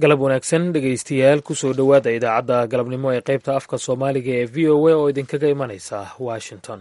galab wanaagsan dhegaystayaal kusoo dhowaada idaacadda galabnimo ee qaybta afka soomaaliga ee v o a oo idinkaga imanaysa washington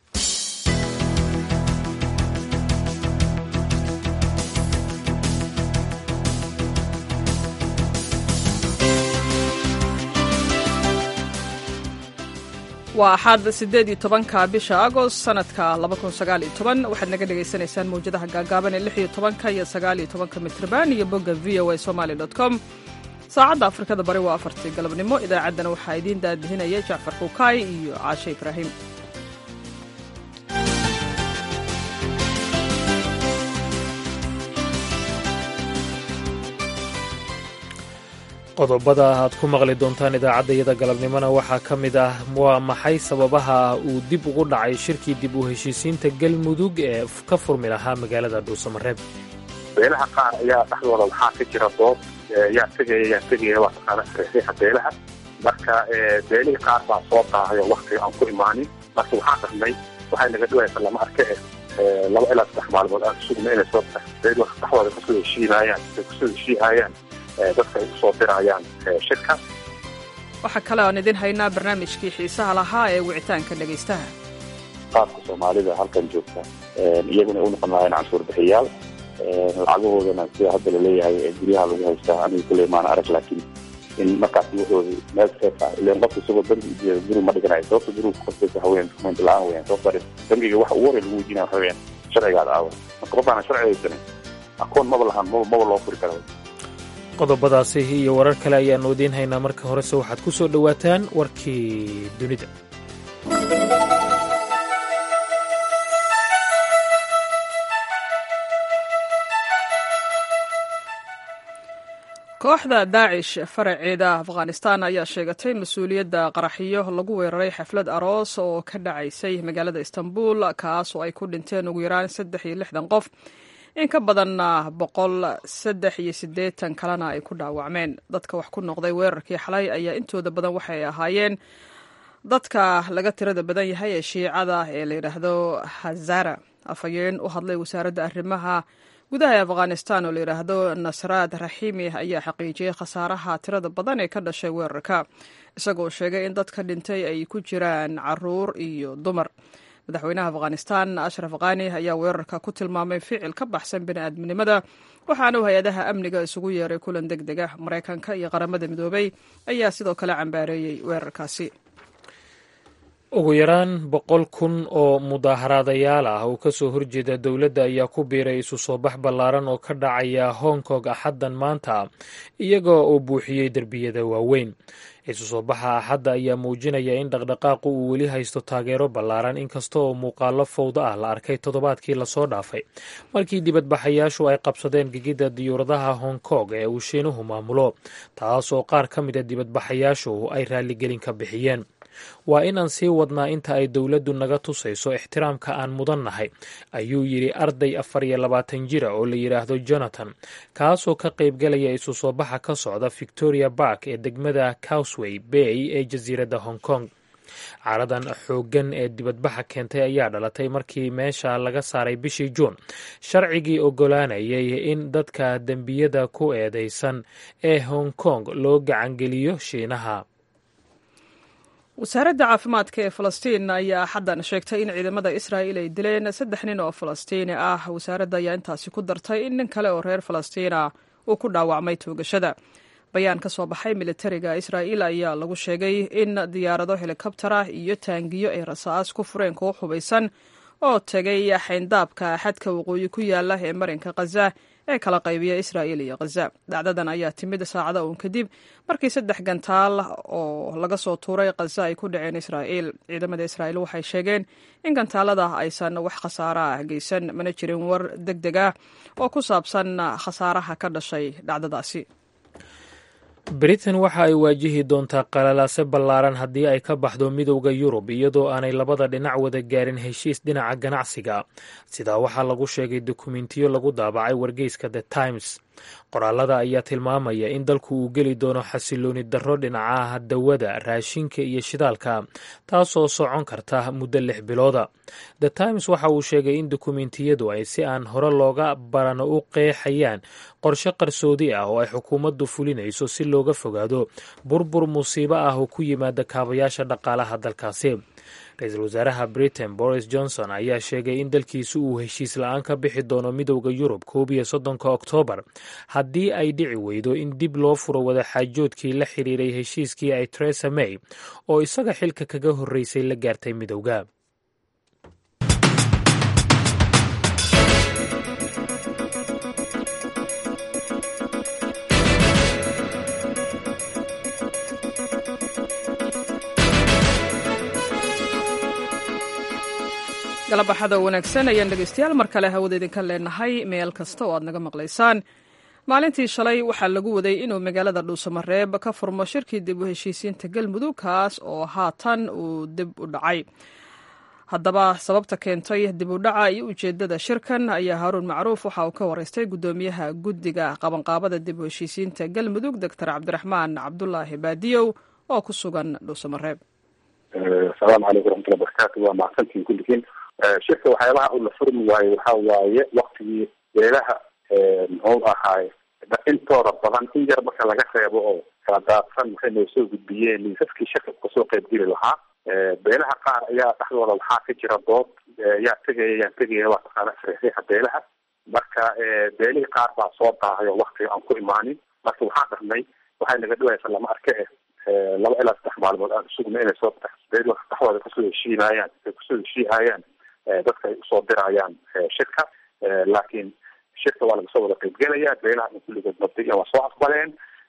waa axad siddeed iyo tobanka bisha agost sanadka laba kun sagaal iyo toban waxaad naga dhagaysanaysaan mawjadaha gaagaaban ee lix iyo tobanka iyo sagaal iyo tobanka mitrban iyo bogga v o a somaali dot com saacadda afrikada bari waa afartii galabnimo idaacaddana waxaa idiin daadihinaya jacfar kukaay iyo caashe ibraahim qodobada aad ku maqli doontaan idaacaddayada galabnimona waxaa ka mid ah waa maxay sababaha uu dib ugu dhacay shirkii dib u heshiisiinta galmudug ee ka furmi lahaa magaalada dhuusamareeb beelaha qaar ayaa dhexdooda waxaa ka jira dood yaa tegaya yaa tegaya waa taqaana sareexiixa beelaha marka beelihii qaar baa soo daahayo waktiga aan ku imaanin marka waxaa dhaqnay waxay naga dhawaysa lama arke eh laba ilaa saddex maalmood aan sugna inay soo beel dhexdooda kasoo heshiinayaan ay kusoo heshiihayaan dadka ay usoo dirayaan shirka waxaa kale aan idin haynaa barnaamijkii xiisaha lahaa ee wicitaanka dhegaystaha qaabka soomaalida halkan joogta iyaguna u noqon lahayn canshuur bixiyaal lacagahoodana sida hadda laleeyahay guryaha lagu haystaa aniga kule maan arag laakiin in markaas wuxooda meel seef ah ilan qofka isagoo bangi guri ma dhiganayo sababta guriga kuqasbaysa haween dukumeenti la-aan weyaan sababta bangiga waxa ugu horey lagu weydiinaya waxa weyaan sharcigaada aawa marka qofkaana sharci haysanin akoon maba lahan maba loo furi kara qodobadaasi iyo warar kale ayaannu idiin haynaa marka horese waxaad ku soo dhowaataan warkii dunida kooxda daacish faraceeda afghanistan ayaa sheegatay mas-uuliyadda qaraxiyo lagu weeraray xaflad aroos oo ka dhacaysay magaalada istanbul kaas oo ay ku dhinteen ugu yaraan saddex iyo lixdan qof in ka badan boqol saddex iyo siddeetan kalena ay ku dhaawacmeen dadka wax ku noqday weerarkii xalay ayaa intooda badan waxay ahaayeen dadka laga tirada badan yahay ee shiicada ee la yidhaahdo hazara afhayeen u hadlay wasaaradda arrimaha gudaha ee afghanistan oo la yidhaahdo nasraad raxiimi ayaa xaqiijiyey khasaaraha tirada badan ee ka dhashay weerarka isagoo sheegay in dadka dhintay ay ku jiraan caruur iyo dumar madaxweynaha afghanistan ashraf khani ayaa weerarka ku tilmaamay ficil ka baxsan bini'aadminimada waxaana uu hay-adaha amniga isugu yeeray kulan deg deg ah maraykanka iyo qaramada midoobay ayaa sidoo kale cambaareeyey weerarkaasi ugu yaraan boqol kun oo mudaaharaadayaal ah oo ka soo horjeeda dowladda ayaa ku biiray isu soo bax ballaaran oo ka dhacaya hong kong axaddan maanta iyagoo uu buuxiyey derbiyada waaweyn isu soo baxa axadda ayaa muujinaya in dhaqdhaqaaqu uu weli haysto taageero ballaaran inkasta oo muuqaalo fowda ah la arkay toddobaadkii lasoo dhaafay markii dibadbaxayaashu ay qabsadeen gegidda diyuuradaha hong kong ee uu shiinuhu maamulo taas oo qaar ka mida dibadbaxayaashu ay raalligelin ka bixiyeen waa in aan sii wadnaa inta ay dowladdu naga tusayso ixtiraamka aan mudan nahay ayuu yidhi arday afar iyo labaatan jira oo la yidhaahdo jonathan kaasoo ka qaybgalaya isu soo baxa ka socda victoria bark ee degmada cowsway bay ee jasiiradda hong kong caradan xooggan ee dibadbaxa keentay ayaa dhalatay markii meesha laga saaray bishii juun sharcigii oggolaanayay in dadka dembiyada ku eedeysan ee hong kong loo gacangeliyo shiinaha wasaaradda caafimaadka ee falastiin ayaa xaddan sheegtay in ciidamada israa'il ay dileen saddex nin oo falastiini ah wasaaradda ayaa intaasi ku dartay in nin kale oo reer falastiina uu ku dhaawacmay toogashada bayaan ka soo baxay militariga israa'iil ayaa lagu sheegay in diyaarado helikobtara iyo taangiyo ay rasaas ku fureen kuwo hubaysan oo tegay xayndaabka xadka waqooyi ku yaala ee marinka khaza ee kala qaybiya israa'iil iyo khaza dhacdadan ayaa timid saacada uun kadib markii saddex gantaal oo laga soo tuuray khaza ay ku dhaceen israa'iil ciidamada israa'iil waxay sheegeen in gantaalada aysan wax khasaara ah geysan mana jirin war deg deg ah oo ku saabsan khasaaraha ka dhashay dhacdadaasi britain waxa ay waajihi doontaa qalalaase ballaaran haddii ay ka baxdo midowda yurub iyadoo aanay labada dhinac wada gaarin heshiis dhinaca ganacsiga sidaa waxaa lagu sheegay dokumentiyo lagu daabacay wargeyska the times qoraalada ayaa tilmaamaya in dalku uu geli doono xasilooni darro dhinacaha dawada raashinka iyo shidaalka taasoo socon karta muddo lix bilooda the times waxa uu sheegay in dukumentiyadu ay si aan hore looga barano u qeexayaan qorshe qarsoodi ah oo ay xukuumaddu fulinayso si looga fogaado burbur musiibo ah oo ku yimaada kaabayaasha dhaqaalaha dalkaasi ra-iisul wasaaraha britain boris johnson ayaa sheegay in dalkiisu uu heshiis la-aan ka bixi doono midowda yurub koob iyo soddonka oktoobar haddii ay dhici weydo in dib loo furo wadaxaajoodkii la xiriiray heshiiskii ay teresa may oo isaga xilka kaga horreysay la gaartay midowda galabaxada wanaagsan ayaan dhegeystayaal mar kale hawada idinka leenahay meel kasta oo aad naga maqlaysaan maalintii shalay waxaa lagu waday inuu magaalada dhuusamareeb ka furmo shirkii dib u heshiisiinta galmudug kaas oo haatan uu dib u dhacay haddaba sababta keentay dib u dhaca iyo ujeedada shirkan ayaa haaruun macruuf waxa uu ka wareystay guddoomiyaha guddiga qabanqaabada dib u heshiisiinta galmudug doctor cabdiraxmaan cabdulaahi baadiyow oo ku sugan dhuusamareeb asalaamu calaykum waraxmatullahi barakaatu waa mahadsantiin kulligiin shirka waxyaabaha uu la furmi waaye waxa waaye waktigii beelaha muxuu ahaay intooda badan in yar marka laga reebo oo kala daadsan waxay noo soo gudbiyeen liisaskii shirka kasoo qaybgeli lahaa beelaha qaar ayaa dhexdooda waxaa ka jira dood yaa tegaya yaan tegaya waa taqaana saxiixa beelaha marka beelihii qaar baa soo daahay oo waktiga aan ku imaanin marka waxaan dhahnay waxay naga dhawaysa lama arke eh laba ilaa saddex maalmood aan sugna inay soo dhexdooda kasoo heshiinayaan ay kusoo heshiihayaan dadka ay usoo dirayaan shirka laakiin shirka waa lagasoo wada qaybgelaya beelaha in kulligood mabdiyan waa soo aqbaleen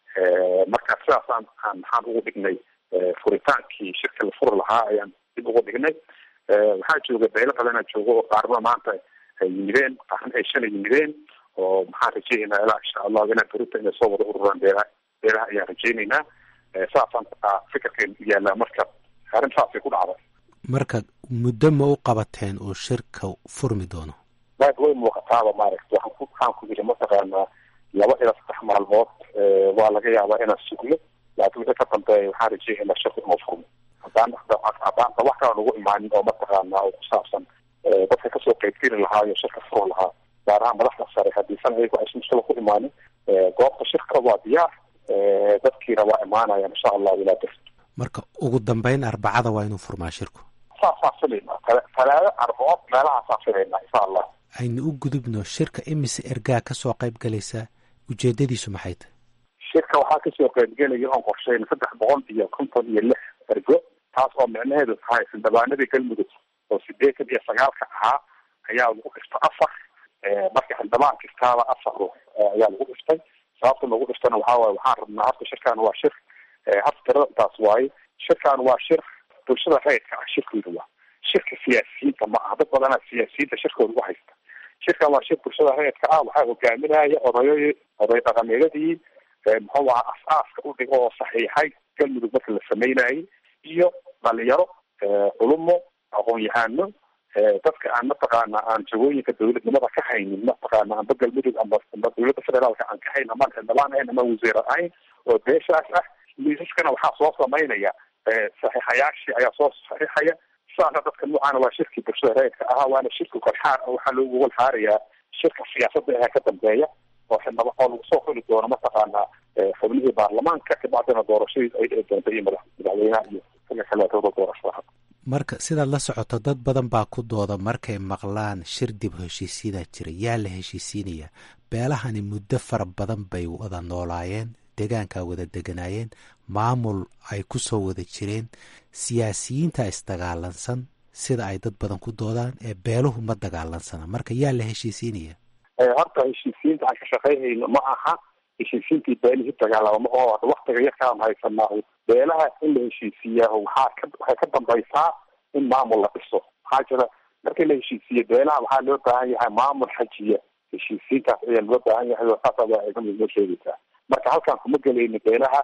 marka sidaasaan aan maxaan ugu dhignay furitaankii shirka la furi lahaa ayaan dib ugu dhignay waxaa jooga beelo badanaa jooga oo qaarna maanta ay yimideen qaarna ay shalay yimideen oo maxaan rajeynaynaa ilaa insha allahu ilaa berita inay soo wada ururaan beelaha beelaha ayaan rajeynaynaa saasaan fikirkeenu yaallaa marka arrin saasay ku dhacday marka muddo ma u qabateen oo shirka furmi doono waad way muuqataaba maaragta waxaan ku waxaan ku yiri mataqaanaa laba ilaa saddex maalmood waa laga yaabaa inaan sugno laakiin wixii ka dambeeya waxaan rajeeyaynaa shirku inuu furmo haddaan haddaan wax kala nagu imaanin oo mataqaanaa oo ku saabsan dadka kasoo qaybgeli lahaa iyo shirka furo lahaa gaar ahaan madaxda sare haddiisan ayagu aysan mushkila ku imaanin goobta shirka waa diyaar dadkiina waa imaanayaan insha allahu ilaa bir marka ugu dambeyn arbacada waa inuu furmaa shirku saasaan filaynaa talaado arbacood meelahaasaa filaynaa insha allah aynu u gudubno shirka imise ergaa kasoo qayb galaysaa ujeedadiisu maxay tahay shirka waxaa kasoo qaybgelaya oon qorsheyn saddex boqol iyo konton iyo lix ergo taas oo micnaheedu tahay xildhibaanadii galmudug oo sideetan iyo sagaalka ahaa ayaa lagu dhiftay afar marka xildhibaan kastaaba afar ruux ayaa lagu dhiftay sababta lagu dhiftana waxaa waaye waxaan rabnaa horta shirkan waa shir horta tirada intaas waaye shirkan waa shir bulshada rayidka ah shirkooda waa shirka siyaasiyiinta ma aha dad badanaa siyaasiyiinta shirkooda u haysta shirkan waa shir bulshada rayidka ah waxaa hogaaminaya odayo oday dhaqameedadii muxuu aha as-aaska u dhigo oo saxiixay galmudug marka la sameynayay iyo dhalinyaro culumo aqoon-yahano dadka aan mataqaana aan jagooyinka dawladnimada ka haynin mataqaana amba galmudug amba amba dawladda federaalka aan ka hayn ama xildhibaan ahayn ama wasiir ahayn oo beeshaas ah liisaskana waxaa soo samaynaya saxiixayaashii ayaa soo saxiixaya sidaasna dadka noocaana waa shirkii bulshada rayidka ahaa waana shirka kolxaar waxaa loogu walxaarayaa shirka siyaasadda ee ka dambeeya oo xildhibaan oo lagu soo xuli doono mataqaana xubnihii baarlamaanka kabacdina doorashadii ay dhici doonta iyo madax madaxweynaha iyo xilka kaleetooda doorashada marka sidaad la socoto dad badan baa ku dooda markay maqlaan shir dib heshiisiinaa jira yaa la heshiisiinaya beelahani muddo fara badan bay wada noolaayeen deegaankaa wada deganaayeen maamul ay ku soo wada jireen siyaasiyiinta isdagaalansan sida ay dad badan ku doodaan ee beeluhu ma dagaalansana marka yaa la heshiisiinaya horta heshiisiyiinta aan ka shaqaynayno ma aha heshiisiintii beelihii dagaalama oo waktiga yarkaan haysanaa beelaha in la heshiisiiyaa waxaa ka waxay ka dambaysaa in maamul la dhiso maxaa jira markii la heshiisiiye beelaha waxaa loo baahan yahay maamul xajiya heshiisiintaas ayaa loo baahan yahay oo saasa waa idin noo sheegaysaa marka halkaan kuma gelayno beelaha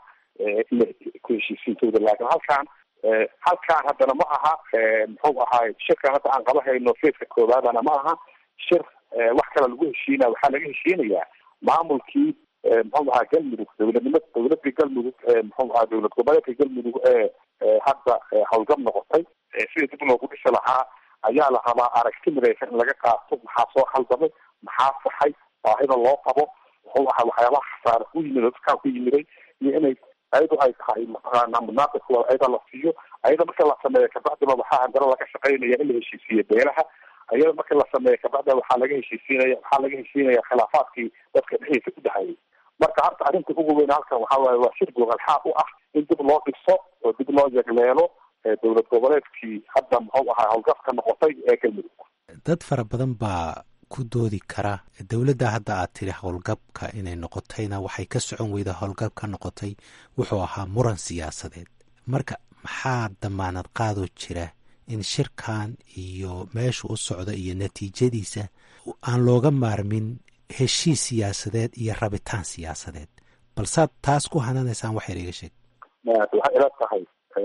ku heshiisiintooda laakiin halkaan halkaan haddana ma aha muxuu ahaay shirkan hadda aan qaba hayno feeska koowaadana ma aha shir wax kale lagu heshiinaya waxaa laga heshiinayaa maamulkii muxuu ahaa galmudug dowladnimo dowladii galmudug muxuu ahaa dowlad goboleedka galmudug ee hadda howlgab noqotay sida dib loogu dhisi lahaa ayaa la rabaa aragti midaysan in laga qaato maxaa soo khaldamay maxaa saxay baahida loo qabo muxuu ahaa waxyaabaha khasaare ku yimid oo dadkaa ku yimiday iyo inay ayadu ay tahay mataqaana munaaqibkooda ayada la siiyo ayada marka la sameeyo kabacdiba waxaa haddana laga shaqaynaya in la heshiisiiyo beelaha ayada marka la sameeyo kabacdiba waxaa laga heshiisiinaya waxaa laga heshiinaya khilaafaadkii dadka dhexdiisa ku dhexeeyay marka horta arrinta ugu weyn halkan waxaa waaye waa shir gogalxaad u ah in dib loo dhiso oo dib loo yegleelo dowlad goboleedkii hadda muxuu ahaa howlgabka noqotay ee galmudug dad fara badan baa ku doodi kara dowladda hadda aad tiri howlgabka inay noqotayna waxay ka socon weyda howlgab ka noqotay wuxuu ahaa muran siyaasadeed marka maxaa damaanad qaadoo jira in shirkan iyo meesha u socda iyo natiijadiisa aan looga maarmin heshiis siyaasadeed iyo rabitaan siyaasadeed balsaad taas ku hananaysaan wax yar iga sheeg waxay ila tahay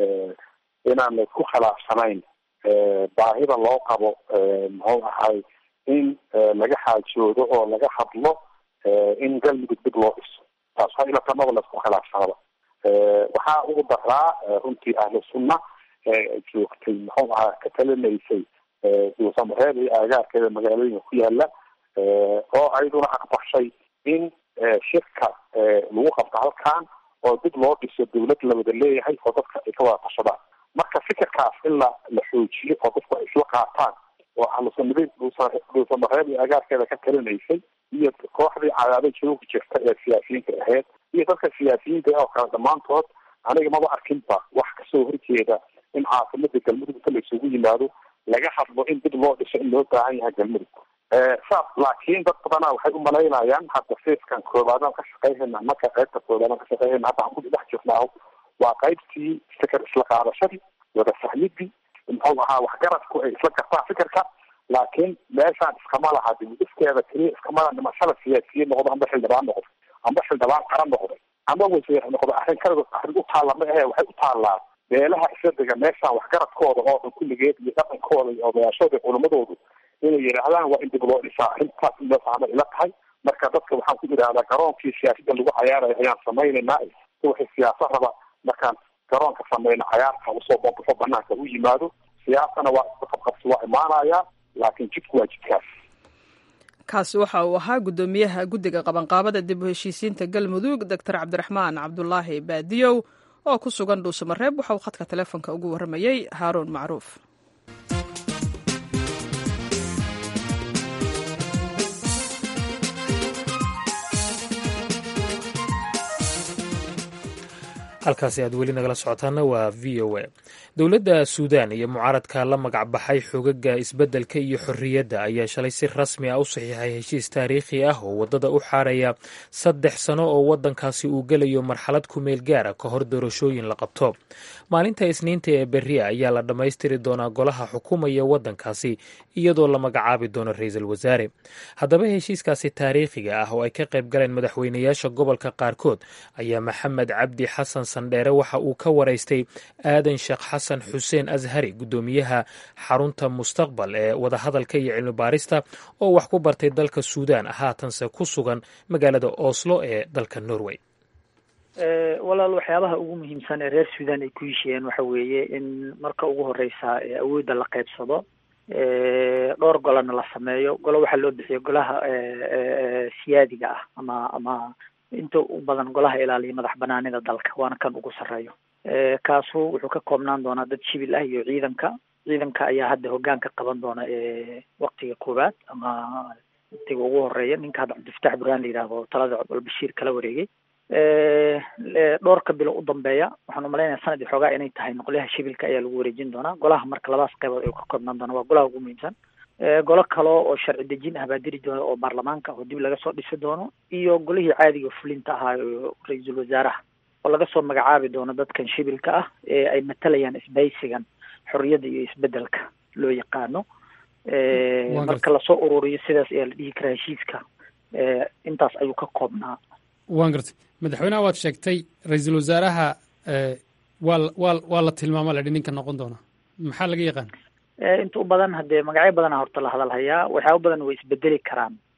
inaan laysku khilaafsanayn baahida loo qabo muxuu ahay in laga xaajoodo oo laga hadlo in galmudug dib loo dhiso taas waxaa ila tamaba laysku khilaafsanaba waxaa ugu daraa runtii ahlu sunna joogtay muxuu ahaa ka talinaysay duusamareed iyo aagaarkeeda magaalooyinka ku yaala oo ayaduna aqbashay in shirka lagu qabto halkan oo dib loo dhiso dawlad la wada leeyahay oo dadka ay ka wada tashadaan marka fikirkaas in la la xoojiyo oo dadku ay isla qaataan oo ahlusunnadeed duusamareed iyo agaarkeeda ka talinaysay iyo kooxdii cadaado joogi jirta ee siyaasiyiinta ahayd iyo dadka siyaasiyiinta oo kale dhammaantood aniga maba arkinba wax kasoo horjeeda in caasimada galmudug inta la isugu yimaado laga hadlo in dib loo dhiso in loo baahan yahay galmudug saas laakiin dad badana waxay umalaynayaan hadda fiiskan koobaadaan ka shaqeyhayna marka qaybta koobaadaan ka shaqeyhayna hadda aan ku dhex jirnaaho waa qaybtii fikir isla qaadashadii wada fahmidii muxuu ahaa waxgaradku ay isla gartaan fikirka laakiin meeshaan iskama laha dibudhiskeeda keliya iskama laha dhimashada siyaasiyiin noqdo amba xildhibaan noqdo amba xildhibaan qaran noqday amba wasiir noqdo arrin kaligood arrin u taalla ma ahe waxay u taallaa beelaha isla dega meeshaan waxgaradkooda oo dhan kulligeed iyo dhaqankooda iyo odayaashooda iyo culimadoodu inay yidhaahdaan waa in dib loo dhisaa arrintaas in loo fahmay ila tahay marka dadka waxaan ku yidhahdaa garoonkii siyaasadda lagu cayaarayo ayaan samaynaynaa wixii siyaasa raba markaan garoonka samayno cayaarta usoo babaxo banaanka u yimaado siyaasana waa isqabqabsi waa imaanayaa laakiin jidku waa jidkaas kaasi waxa uu ahaa guddoomiyaha guddiga qabanqaabada dib u heshiisiinta galmudug doctor cabdiraxmaan cabdulaahi baadiyow oo ku sugan dhuusamareeb waxa uu khadka teleefonka ugu warramayey haaruun macruuf halkaasi aad weli nagala socotaana waa v o a dowladda suudan iyo mucaaradka la magac baxay xogaga isbeddelka iyo xorriyadda ayaa shalay si rasmi ah u saxiixay heshiis taariikhi ah oo waddada u xaaraya saddex sano oo waddankaasi uu gelayo marxalad ku meel gaara ka hor doorashooyin la qabto maalinta isniinta ee berria ayaa la dhammaystiri doonaa golaha xukumaya waddankaasi iyadoo la magacaabi doono ra-iisul wasaare haddaba heshiiskaasi taariikhiga ah oo ay ka qayb galeen madaxweynayaasha gobolka qaarkood ayaa maxamed cabdi xasan sandheere waxa uu ka waraystay aadan sheekh xasan xuseen ashari guddoomiyaha xarunta mustaqbal ee wadahadalka iyo cilmi baarista oo wax ku bartay dalka suudaan haatanse ku sugan magaalada oslo ee dalka norway walaal waxyaabaha ugu muhiimsan ee reer suudan ay ku heshiiyeen waxa weeye in marka ugu horeysa awoodda la qaybsado dhowr golana la sameeyo golo waxaa loo bixiyo golaha siyaadiga ah ama ama inta u badan golaha ilaaliya madax banaanida dalka waana kan ugu sarreeyo kaasu wuxuu ka koobnaan doonaa dad shibil ah iyo ciidanka ciidanka ayaa hadda hoggaanka qaban doona waktiga koowaad ama waktiga ugu horeeya ninka hadda cabdifataax burhaan la yidhaahdo talada albashiir kala wareegay dhowrka bilo u dambeeya waxaan umalaynaya sanadii xoogaa inay tahay noqolyaha shibilka ayaa lagu wareejin doonaa golaha marka labadaas qaybood ayuu ka koobnaan doona waa golaha ugu muhiimsan golo kale oo sharci dejin ah baa diri doona oo baarlamaanka oo dib laga soo dhisi doono iyo golihii caadiga fulinta ahaa oo ra-iisul wasaaraha oo laga soo magacaabi doono dadkan shibilka ah ee ay matalayaan isbaysigan xorriyadda iyo isbedelka loo yaqaano marka lasoo ururiyo sidaas ayaa la dhihi karaa heshiiska intaas ayuu ka koobnaa waan gartay madaxweynaha waad sheegtay ra-iisul wasaaraha waa waa waa la tilmaama ladhi ninka noqon doona maxaa laga yaqaan inta u badan haddee magacyo badana horta la hadal hayaa waxyaaba badan way isbedeli karaan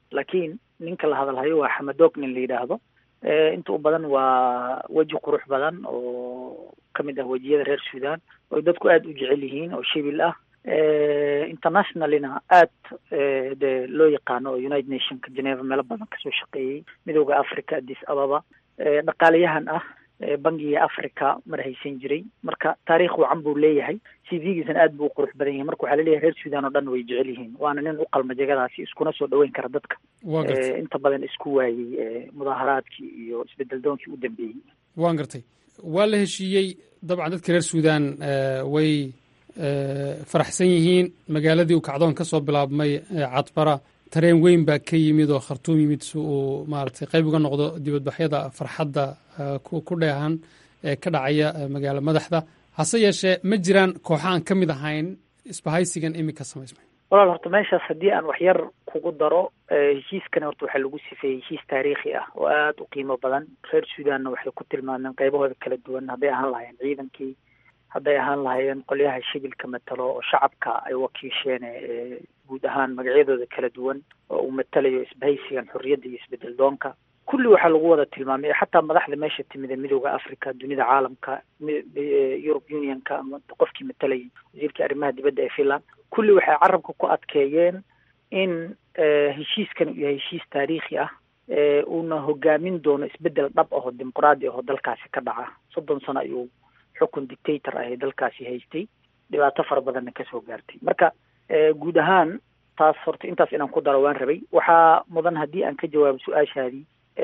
laakiin ninka la hadalhayo waa xamadoog nin la yidhaahdo inta u badan waa weji qurux badan oo kamid ah wejiyada reer sudan oo dadku aada u jecel yihiin oo shibil ah internationalina aad de loo yaqaano oo united nationka geneva meelo badan kasoo shaqeeyey midooda africa addis ababa dhaqaalayahan ah bangiga africa mar haysan jiray marka taariikh wacan buu leeyahay c v-giisana aad buu u qurux badan yahay marka waxaa laleeyahay reer sudan oo dhan way jecel yihiin waana nin u qalma jegadaasi iskuna soo dhaweyn kara dadka inta badan isku waayey mudaaharaadkii iyo isbedel doonkii u dambeeyey waan gartay waa la heshiiyey dabcan dadka reer sudan way faraxsan yihiin magaaladii uu kacdoon ka soo bilaabmay cadbara tareen weyn baa ka yimid oo khartuum yimid si uu maaragtay qayb uga noqdo dibadbaxyada farxadda ku dheehan ee ka dhacaya magaalo madaxda hase yeeshee ma jiraan kooxa aan ka mid ahayn isbahaysigan iminka samaysmay walaal horta meeshaas haddii aan wax yar kugu daro heshiiskani horta waxaa lagu sifeeyey heshiis taariikhi ah oo aada u qiimo badan reer sudanna waxay ku tilmaameen qaybahooda kala duwan hadday ahaan lahaayeen ciidankii hadday ahaan lahaayeen qolyaha shibilka matalo oo shacabka ay wakiisheen guud ahaan magacyadooda kala duwan oo uu matalayo isbahaysigan xorriyadda iyo isbedel doonka kulli waxaa lagu wada tilmaamay xataa madaxda meesha timid ee midooda africa dunida caalamka europe unionka ama qofkii matalayay wasiirkii arrimaha dibadda ee finland kulli waxay carabka ku adkeeyeen in heshiiskan uu yahay heshiis taariikhi ah uuna hogaamin doono isbedel dhab ahoo dimuqraadi ahoo dalkaasi ka dhaca soddon sano ayuu xukun dictator ah ee dalkaasi haystay dhibaato fara badanna kasoo gaartay marka guud ahaan taas horta intaas inaan ku daro waan rabay waxaa mudan haddii aan ka jawaabo su-aashaadii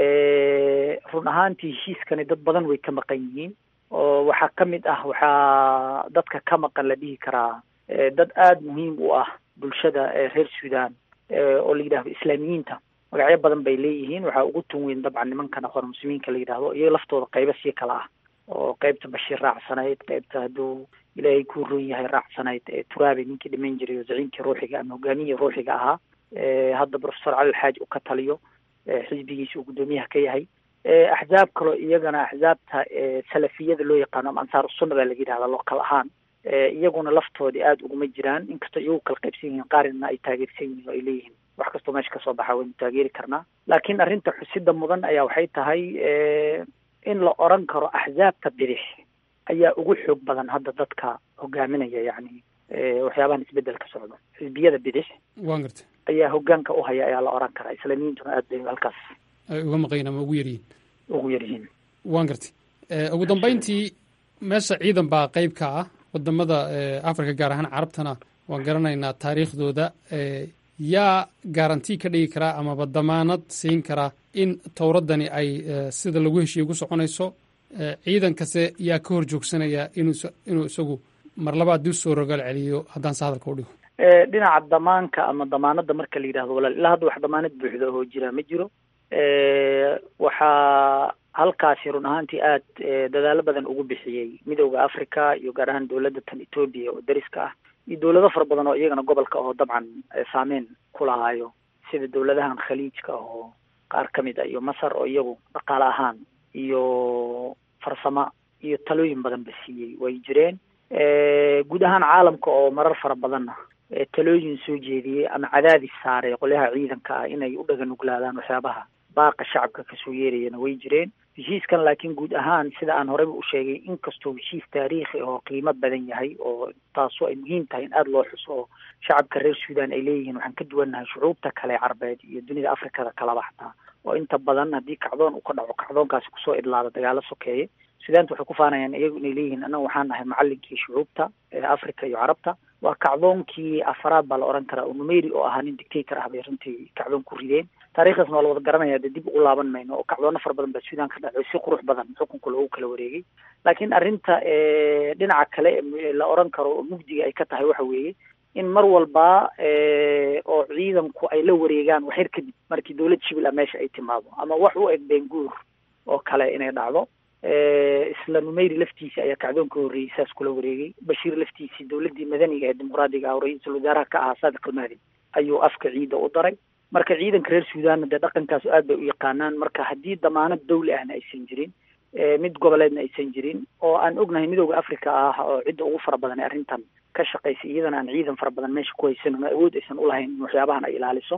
run ahaantii heshiiskani dad badan way ka maqan yihiin oo waxaa ka mid ah waxaa dadka ka maqan la dhihi karaa dad aada muhiim u ah bulshada reer sudan oo la yidhahdo islaamiyiinta magacyo badan bay leeyihiin waxaa ugu tun weyn dabcan nimankan aqoon muslimiinka la yidhahdo iyaga laftooda qaybo sii kala ah oo qaybta bashiir raacsanayd qaybta hadduu ilaahay ku ron yahay raacsanayd turaabi ninkii dhiman jiray oo zaciimkii ruuxiga ama hogaamiyihii ruuxiga ahaa hadda professor cali alxaaj uu ka taliyo xisbigiisa uu guddoomiyaha ka yahay axzaab kaloo iyagana axzaabta salafiyada loo yaqaano ama ansaaru sunna baa laga yidhahda lookal ahaan iyaguna laftoodii aada uguma jiraan inkastoo iyagu kala qaybsan yihiin qaarina ay taageersan yihiin oo ay leeyihiin wax kastoo meesha kasoo baxa waynu taageeri karnaa laakiin arrinta xusida mudan ayaa waxay tahay in la oran karo axzaabta bidix ayaa ugu xoog badan hadda dadka hogaaminaya yacni waxyaabahan isbedel ka socdo xisbiyada bidix waan gartay ayaa hogaanka u haya ayaa la oran karaa islaamiyiintuna aad bay halkaas ay uga maqayin ama ugu yaryihiin ugu yaryihiin waan gartay ugu dambeyntii meesha ciidan baa qayb ka ah wadamada africa gaar ahaan carabtana waan garanaynaa taariikhdooda yaa garanti ka dhigi karaa amaba damaanad siin karaa in towraddani ay sida lagu heshiiye ku soconayso ciidankase yaa ka hor joogsanaya inuu isagu mar labaad dib soo rogaal celiyo haddaan se hadalka u dhigo dhinaca damaanka ama damaanadda marka la yidhahdo walaal ilaa hadda wax damaanad buuxda oo jira ma jiro waxaa halkaasi run ahaantii aad dadaalo badan ugu bixiyey midooda africa iyo gaar ahaan dowladda tan etoobiya oo dariska ah iyo dowlado fara badan oo iyagana gobolka oo dabcan saameyn ku lahaayo sida dowladahan khaliijka oo qaar ka mid a iyo masar oo iyagu dhaqaale ahaan iyo farsamo iyo talooyin badan ba siiyey way jireen guud ahaan caalamka oo marar fara badanna talooyin soo jeediyey ama cadaadis saaray qolyaha ciidanka ah inay u dhaga nuglaadaan waxyaabaha baaqa shacabka kasoo yeerayana way jireen heshiiskan laakiin guud ahaan sida aan horeyba u sheegay inkastoo heshiis taariikhi oo qiimo badan yahay oo taasu ay muhiim tahay in aada loo xuso oo shacabka reer sudan ay leeyihiin waxaan ka duwannahay shucuubta kale carbeed iyo dunida afrikada kalaba xataa oo inta badan haddii kacdoon uu ka dhaco kacdoonkaasi kusoo idlaada dagaalo sokeeye sudaanta waxay ku faanayaan iyagu inay leeyihiin annaga waxaan nahay macalinkii shucuubta ee africa iyo carabta waa kacdoonkii afaraad baa la oran karaa oo numeri oo ahaa nin dictator ah bay runtii kacdoon ku rideen taarikhdaasna waa la wada garanaya dee dib ugu laaban mayno oo kacdoono fara badan baa sudan ka dhacay si qurux badan xukunka loogu kala wareegay laakiin arrinta dhinaca kale la oran karo oo mugdiga ay ka tahay waxa weeye in mar walba oo ciidanku ay la wareegaan waxyar kadib markii dowlad shibil ah meesha ay timaado ama wax u eg benguur oo kale inay dhacdo isla numeyri laftiisa ayaa kacdoon ka horreeyey saas kula wareegay bashiir laftiisii dowladdii madaniga ee dimuqraadiga ah oo ra-iisul wasaaraha ka ahaa saadiq almahdi ayuu afka ciida u daray marka ciidanka reer sudanna dee dhaqankaas aad bay u yaqaanaan marka haddii damaanad dawli ahna aysan jirin mid goboleedna aysan jirin oo aan ognahay midooda africa ah oo cidda ugu fara badan ee arrintan ka shaqaysa iyadana aan ciidan fara badan meesha ku haysan ama awood aysan ulahayn in waxyaabahan ay ilaaliso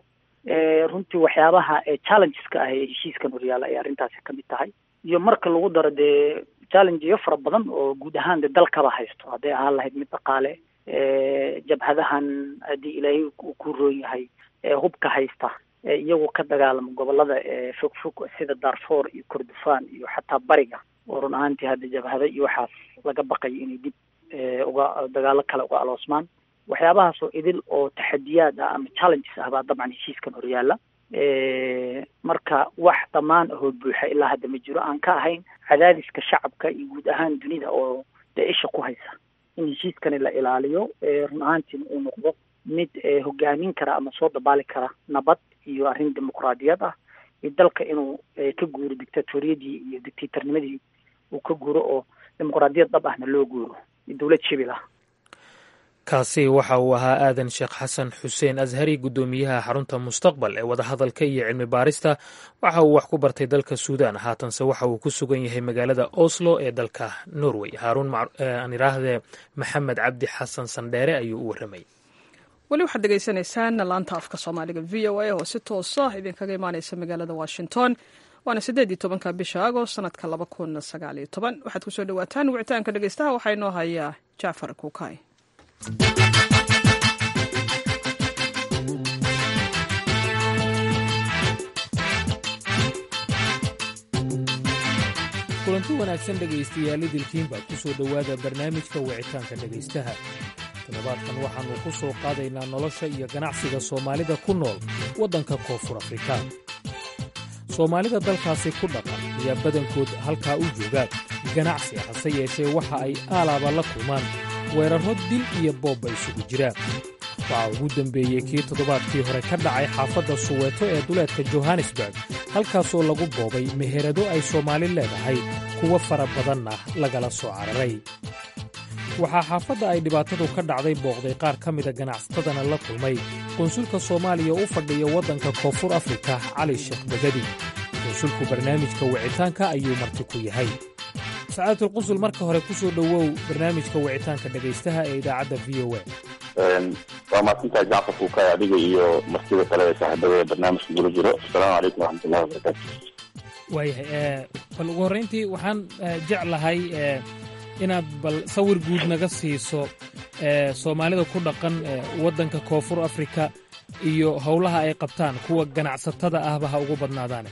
runtii waxyaabaha challengeska ah ee heshiiskan horyaala ay arrintaasi kamid tahay iyo marka lagu daro dee challengeyo fara badan oo guud ahaan de dalkaba haysto hadday ahaan lahayd mid dhaqaale jabhadahan haddii ilaahay uu ku roon yahay hubka haysta iyagoo ka dagaalama gobolada fog fog sida darfor iyo kordofan iyo xataa bariga oo run ahaantii hadda jabhado iyo waxaas laga baqayo inay dib uga dagaalo kale uga aloosmaan waxyaabahaas oo idil oo taxadiyaad ah ama challenges ah baa dabcan heshiiskan horyaala marka wax dhammaan ahoo buuxa ilaa hadda ma jiro aan ka ahayn cadaadiska shacabka iyo guud ahaan dunida oo dee isha ku haysa in heshiiskani la ilaaliyo run ahaantiina uu noqdo mid hogaamin kara ama soo dabaali kara nabad iyo arrin dimuqraadiyad ah iyo dalka inuu ka guuro dictatoriyadii iyo dictatornimadii uu ka guuro oo dimuqraadiyad dhab ahna loo guuro iyo dowlad shibil ah kaasi waxa uu ahaa aadan sheekh xasan xuseen ashari guddoomiyaha xarunta mustaqbal ee wadahadalka iyo cilmi baarista waxa uu wax ku bartay dalka suudan haatanse waxa uu ku sugan yahay magaalada oslo ee dalka norway haaruun aan idhaahdee maxamed cabdi xasan sandheere ayuu u warramay weli waxaad degeysanaysaan laanta afka soomaaliga v o a oo si toosa idinkaga imaaneysa magaalada washington waana siddeed iyo tobanka bisha agost sanadka laba kun sagaal iyo toban waxaad kusoo dhawaataan wicitaanka dhegeystaha waxaa inoo hayaa jacfar kuukay kulanti wanaagsan dhegaystayaal idilkiinbaa ku soo dhowaada barnaamijka wicitaanka dhegaystaha toddobaadkan waxaannu ku soo qaadaynaa nolosha iyo ganacsiga soomaalida ku nool waddanka koonfur afrika soomaalida dalkaasi ku dhaqan ayaa badankood halkaa u joogaan ganacsi hase yeeshee waxa ay aalaaba la kulmaan weerarro dil iyo boobba isugu jiraan waxaa ugu dembeeyey kii toddobaadkii hore ka dhacay xaafadda suweeto ee duleedka johannesburg halkaasoo lagu boobay meherado ay soomaali leedahay kuwo fara badanna lagala soo cararay waxaa xaafadda ay dhibaatadu ka dhacday booqday qaar ka mida ganacsatadana la kulmay qunsulka soomaaliya u fadhiya waddanka koonfur afrika cali sheekh bagadi qunsulku barnaamijka wicitaanka ayuu marti ku yahay sacaadatul qunsul marka hore ku soo dhowow barnaamijka wicitaanka dhegaystaha ee idaacadda v o a waa mahadsantahay jacfar kuukay adiga iyo martida kale ee saaxiibada ee barnaamijka gula jiro asalaamu calaykum waraxmatullahi wabarakaatu waayahay bal ugu horrayntii waxaan jeclahay inaad bal sawir guud naga siiso soomaalida ku dhaqan waddanka koonfur afrika iyo howlaha ay qabtaan kuwa ganacsatada ahba ha ugu badnaadaane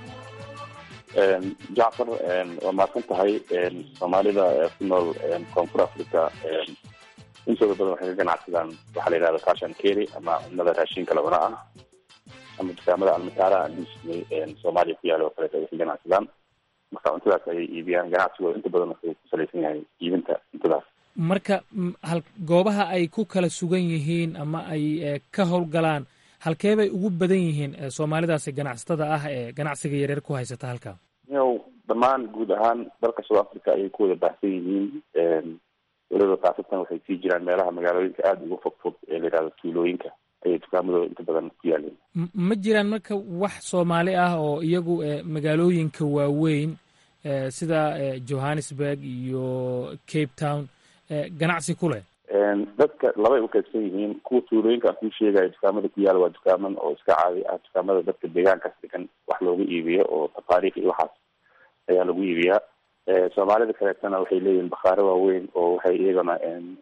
jacfar waa mahadsan tahay soomaalida ku nool koonfur africa intooda badan waxay ka ganacsadaan waxaa la yidhahda cash and carry ama cunnada raashinka labana ah ama dukaamada almataara disney soomaaliya ku yaala oo kaleeto ay ka ganacsadaan marka cuntadaas ayay iibiyaan ganacsigooda inta badan wuxuu ku salaysan yahay iibinta cuntadaas marka hal goobaha ay ku kala sugan yihiin ama ay ka howlgalaan halkee bay ugu badan yihiin soomaalidaasi ganacsatada ah ee ganacsiga yaryar ku haysata halkaa yow dhammaan guud ahaan dalka south africa ayay ku wada baahsan yihiin weliba kaasatan waxay sii jiraan meelaha magaalooyinka aada uga fog fog ee la yidhahdo tuulooyinka ayay dukaamadooda inta badan ku yaaleen ma jiraan marka wax soomaali ah oo iyagu magaalooyinka waaweyn sida johannesburg iyo cape town ganacsi ku leh dadka labay u qaybsan yihiin kuwa tuulooyinka aan kuu sheegayo dukaamada ku yaala waa dukaaman oo iska caadi ah dukaamada dadka deegaankaas degan wax looga iibiyo oo tafaariikh iyo waxaas ayaa lagu iibiyaa soomaalida kaleetana waxay leeyihiin bakhaare waaweyn oo waxay iyagana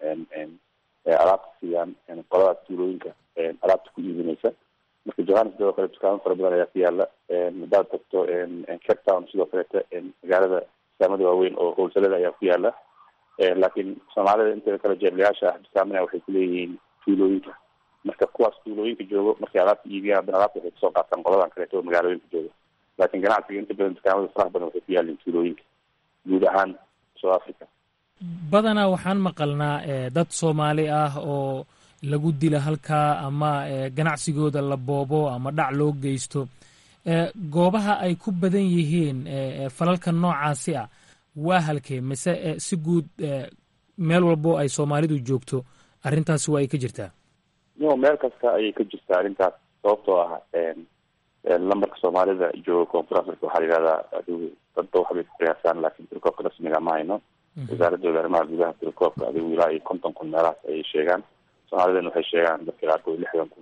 alaabta siiyaan qoladaas tuulooyinka alaabta ku iibinaysa marka johannesburg oo kale dukaamo fara badan ayaa ku yaala hadaad tagto cape town sidoo kaleeta magaalada dukaamada waaweyn oo howlsalada ayaa ku yaala laakiin soomaalida inteeda kale jeeblayaasha ah dukaamana waxay kuleeyihiin tuulooyinka marka kuwaas tuulooyinka joogo markay alaabta iibiyaan haddana alaabta waxay kasoo qaataan qoladan kaleeto oo magaalooyinka jooga laakiin ganacsiga inta badan dukaamada faraha badan waxay ku yaalin tuulooyinka guud ahaan south africa badanaa waxaan maqalnaa dad soomaali ah oo lagu dila halkaa ama ganacsigooda la boobo ama dhac loo geysto goobaha ay ku badan yihiin falalka noocaasi ah waa halkee mise si guud meel walbo ay soomaalidu joogto arrintaasi waa ay ka jirtaa no meel kasta ayay ka jirtaa arrintaas sababtoo ah lambarka soomaalida jooga koonfur africa waxaa la yihahdaa adigu dadba waxbay ku qiyaasaan laakiin tirkoobka rasmiga ma hayno wasaaradooda arrimaha gudaha tirkoobka adigu ilaa iyo konton kun meelahaas ayay sheegaan soomaalidana waxay sheegaan dadka qaarkood lixdan kun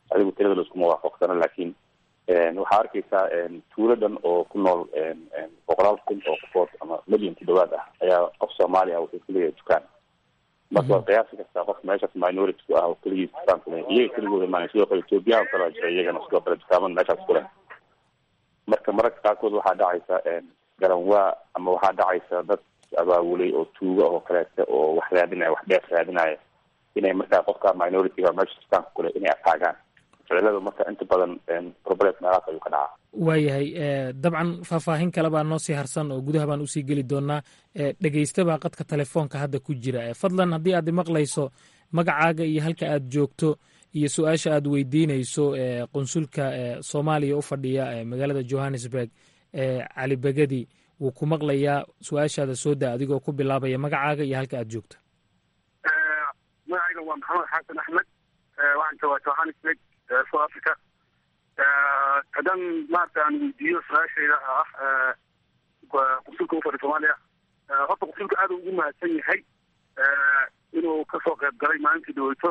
adigu tirada laiskuma waafaqsano laakiin waxaa arkaysaa tuuladan oo ku nool boqolaal kun oo qofood ama milyan ku dhawaad ah ayaa qof soomaali ah wuxuu kuleeyahay dukaan marka waad qiyaasi kartaa qof meeshaas minority ku ah oo keligiis dukaan kule iyaga keligooda maana sidoo kale ethoobiyan kalaa jira iyagana sidoo kale dukaamada meeshaas ku leh marka mararka qaarkood waxaa dhacaysa garanwaa ama waxaa dhacaysa dad abaabulay oo tuuga oo kaleete oo wax raadinaya wax dheer raadinaya inay markaa qofka minority-ga meesha dukaanka kule inay ataagaan ficilada marka inta badan problem meelahaas ayuu ka dhacaa waayahay dabcan faahfaahin kale baa noo sii harsan oo gudaha baan usii geli doonaa dhegeystabaa qadka telefoonka hadda ku jira fadlan haddii aad imaqlayso magacaaga iyo halka aad joogto iyo su-aasha aad weydiinayso qunsulka soomaaliya u fadhiya magaalada johannesburg cali begedi wuu ku maqlayaa su-aashaada soo daa adigoo ku bilaabaya magacaaga iyo halka aad joogto magacayga waa maxamed xasan axmed waxaan joogaa johannesburg south africa haddaan maarata aan weydiiyo su-aashayda ah qunsulka ufadhi soomaaliya horta qunsulka aada ugu mahadsan yahay inuu kasoo qayb galay maalintii dhaweyto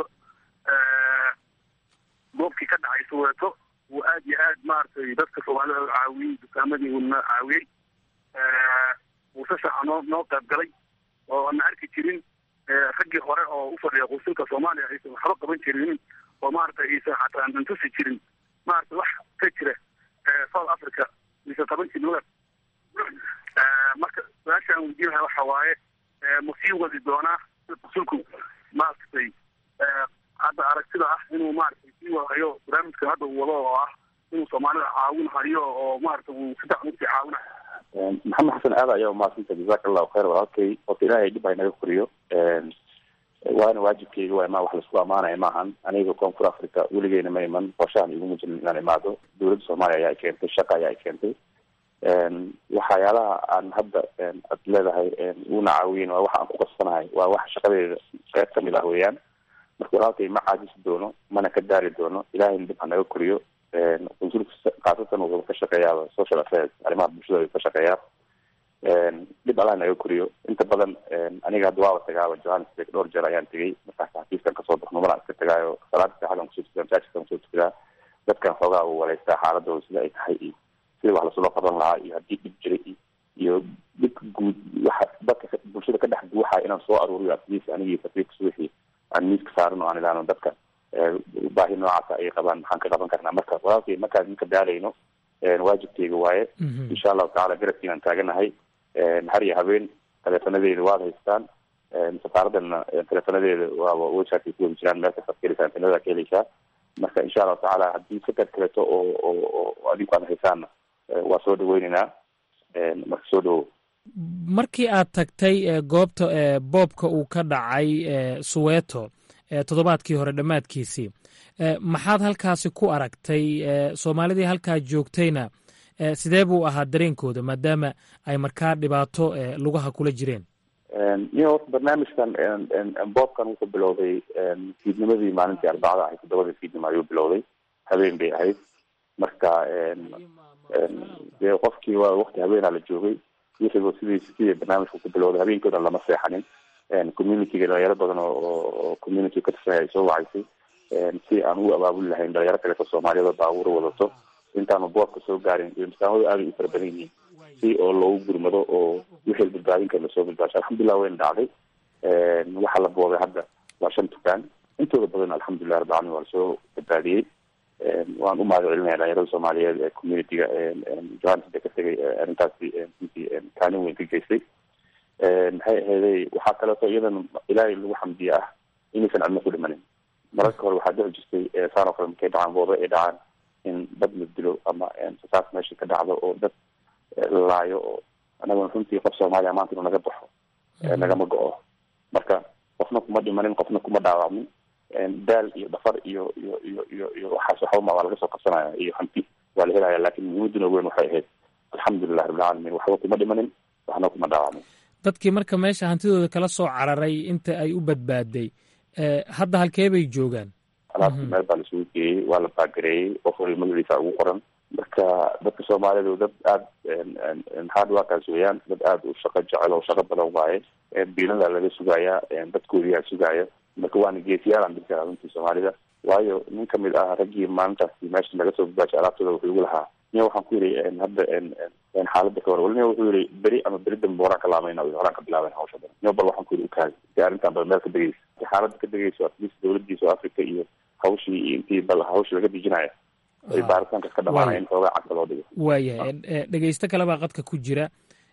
goobkii ka dhacay soweeto uu aad iyo aad maaragtay dadka soomaalida caawiyey dukaamadii uuna caawiyey uu si fiican noo noo qayb galay oo ana arki jirin raggii hore oo u fadhiya qunsulka soomaaliya aysan waxba qaban jirin oo maaragtay aysan xataa antusi jirin maaragtay wax ka jira south africa aysan qaban jirin wadaad marka su-aasha aan weydiinaha waxa waaye ma sii wadi doonaa qunsulku maaragtay hadda aragtida ah inuu maaragtay sii wadayo barnaamijka hadda uu wado oo ah inuu soomaalida caawin hayo oo maaragtay uu si fiican usii caawinayo maxamed xasan aada ayaa umahadsanta jazaka allahu khayr walaalkay horta ilaahay dhib haynaga koriyo waana waajibkeyga waa imaa wax laisku amaanaya maahan aniga koonfur africa weligeyna ma iman qorshahan iguma jirin inaan imaado dowladda soomaaliya ayaa i keentay shaqa ayaa i keentay waxyaalaha aan hadda ad leedahay una caawiyen waa waxa aan ku qasbanahay waa wax shaqadeeda qeyb kamid ah weeyaan marka walaalkay ma caajisi doono mana ka daari doono ilahayna dhib hanaga koriyo qunsulka khaasatan wuxuu ka shaqeeyaa social affairs arrimaha bulshada ayuu ka shaqeeyaa dhib allah naga koriyo inta badan aniga hadda waaba tagaaba johannesburg dhowr jeer ayaan tegay markaas xafiiskan kasoo baxno malaan iska tagaayo salaada saxadan kusoo tukadaa masaajidkan kusoo tukadaa dadkan xoogaa uu waleystaa xaaladooda sida ay tahay iyo sida wax lasula qaban lahaa iyo haddii dhib jiray iyo dhibka guud waxa dadka bulshada ka dhex guuxaya inaan soo aruuriyo atleast anigii safiirka subaxii aan miiska saaran oo aan ilaano dadka baahi noocaasa ay qabaan maxaan ka qaban karnaa marka walaalkay markaan ninka daalayno waajibkeyga waaye insha allahu tacala garabkiinaan taaganahay har iyo habeen teleefonadeeda waad haystaan safaaradana teleefonadeeda waaba websiteka ku wadi jiraan meel kastaad ka heleysaan teleada ka heleysaa marka insha allahu tacaala haddii fikad kaleto oo oo oo adinku aad haysaanna waa soo dhaweyneynaa marka soo dhawow markii aad tagtay goobta boobka uu ka dhacay suweeto toddobaadkii hore dhammaadkiisii maxaad halkaasi ku aragtay soomaalidii halkaa joogtayna sidee buu ahaa dareenkooda maadaama ay markaa dhibaato lugaha kula jireen iyo horta barnaamijkan boobkan wuxuu bilowday fiidnimadii maalintii arbacada ahayd toddobadii fiidnimo ayuu bilowday habeen bay ahayd marka dee qofkii waa wakti habeenaa la joogay wixiiba sidii sidii barnaamijku ku bilowday habeenkoodan lama seexanin communityga dhalinyaro badan oo community ka tirsan ay soo wacaysay si aan u abaabuli lahayn dhalinyaro kaleto soomaaliyada baabuura wadato intaanu boobka soo gaarin iyo masaamadu aaday u fara badan yihiin si oo loogu gurmado oo wixii badbaadin kara lasoo badbaasho alxamdulilah wayna dhacday waxaa la boobay hadda waa shan dukaan intooda badan alxamdulilah rabbi alamin waa lasoo badbaadiyey waan u mahad celinaya dhalinyarada soomaaliyeed ee communityga johannesburg ka tegay arrintaasi runtii kaalin weyn ka geystay maxay aheeday waxaa kaleeto iyadan ilaahay lagu xamdiye ah inaysan cidna ku dhimanin mararka hore waxaa dhici jirtay saan oo kale markay dhacaan boobe ay dhacaan in dad la dilo ama sasaas meesha ka dhacdo oo dad lalaayo oo anaguna runtii qof soomaaliya maanta inuu naga baxo nagama go-o marka qofna kuma dhimanin qofna kuma dhaawacmin daal iyo dhafar iyo iyo iyo iyo iyo waxaas waxbama waa laga soo qabsanaya iyo hanti waa la helaya laakin muhiimaduna weyn waxay ahayd alxamdulilah rabbilcaalamiin waxba kuma dhimanin waxna kuma dhaawacmin dadkii marka meesha hantidooda kala soo cararay inta ay u badbaaday hadda halkee bay joogaan alaabta meel baa lasugu geeyey waa la baagareeyey qof wali magaciisa ugu qoran marka dadka soomaalidu dad aada hard workers weeyaan dad aada u shaqo jecel oo shaqo badan waaye biilada laga sugayaa dadkoodiyaa sugaaya marka waana geesiyaal aan dhigi karaa runtii soomaalida waayo nin kamid ah raggii maalintaasi meesha laga soo badbaashay alaabtooda wuxuu igu lahaa niya waxaan ku yidhi hadda xaaladda ka hor wali niya wuxuu yihi beri ama beri dambe horaan ka laamayna horaan ka bilaaben hawsha badan niya bal waxaan ku yidhi ukaadi si arrintan bal meel ka degeysa si xaaladda ka degeyso at least dawladii south africa iyo hawshii iyo intii bal hawshii laga dejinaya ay baaritaanka ka dhamaanaya in xoogaa cagta loo dhigo waayahay dhegeysto kale baa qadka ku jira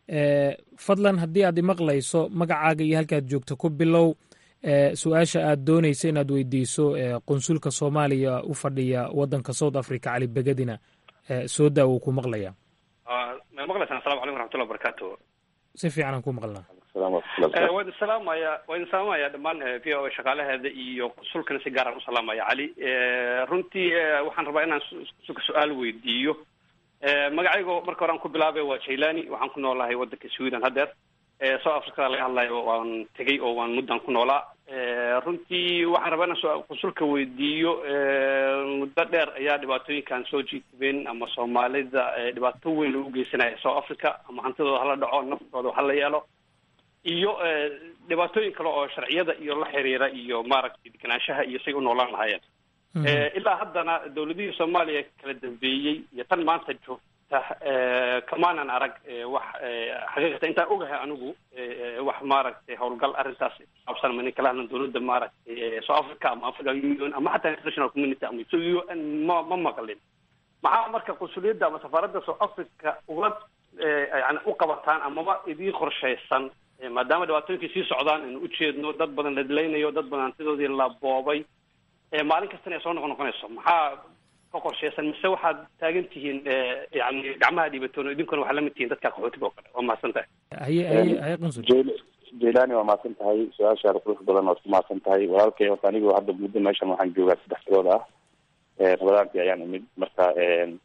fadlan haddii aad imaqlayso magacaaga iyo halkaad joogto ku bilow su-aasha aad doonaysa inaad weydiiso qunsulka soomaaliya u fadhiya wadanka south africa cali begadina soo daa wuu ku maqlaya ma maqlaysaan asalamu calaykum waraxmatullah wabarakatu si fiican aan ku maqlnaa waa idin salaamaya waa idin salaamaya dhammaan v o a shaqaalaheeda iyo qunsulkana si gaaraan u salaamaya cali runtii waxaan rabaa inaan qunsulka su-aal weydiiyo magacaygo marka hore aan ku bilaabay waa jailani waxaan ku noolahay wadanka sweden haddeer south africada laga hadlayo waan tegay oo waan muddan ku noolaa runtii waxaan rabaa inaan qunsulka weydiiyo muddo dheer ayaa dhibaatooyinkan soo jiitibeen ama soomaalida dhibaato weyn loogu geysanaya south africa ama hantidooda hala dhaco naftooda hala yeelo iyo dhibaatooyin kale oo sharciyada iyo la xiriira iyo maaragtay deganaanshaha iyo say u noolaan lahaayeen ilaa haddana dawladihii soomaaliya kala dambeeyey iyo tan maanta joogta kamaanan arag wax xaqiiqata intaan ogahay anigu wax maaragtay howlgal arrintaas kusaabsan ma nin kala hadlan dawladda maaragtay south africa ama africa union ama xataa international community ama u n ma ma maqlin maxaa marka qunsuliyadda ama safaaradda south africa uga yani u qabataan amaba idiin qorshaysan maadaama dhibaatooyinkii sii socdaan inu ujeedno dad badan la dilaynayo dad badan hantidoodii la boobay maalin kastana ay soo noqon noqonayso maxaa ka qorshaysan mise waxaad taagan tihiin yani gacmaha dhiibatoon idinkuna waxaa lamid tihiin dadka qaxootiga oo kale waa mahadsan tahay haye haye haye qunsul jailani waa mahadsan tahay su-aashaada qurux badan waad ku mahadsan tahay walaalkay horta anigu hadda muddo meeshan waxaan joogaa saddex bilood ah rabadaantii ayaan imid marka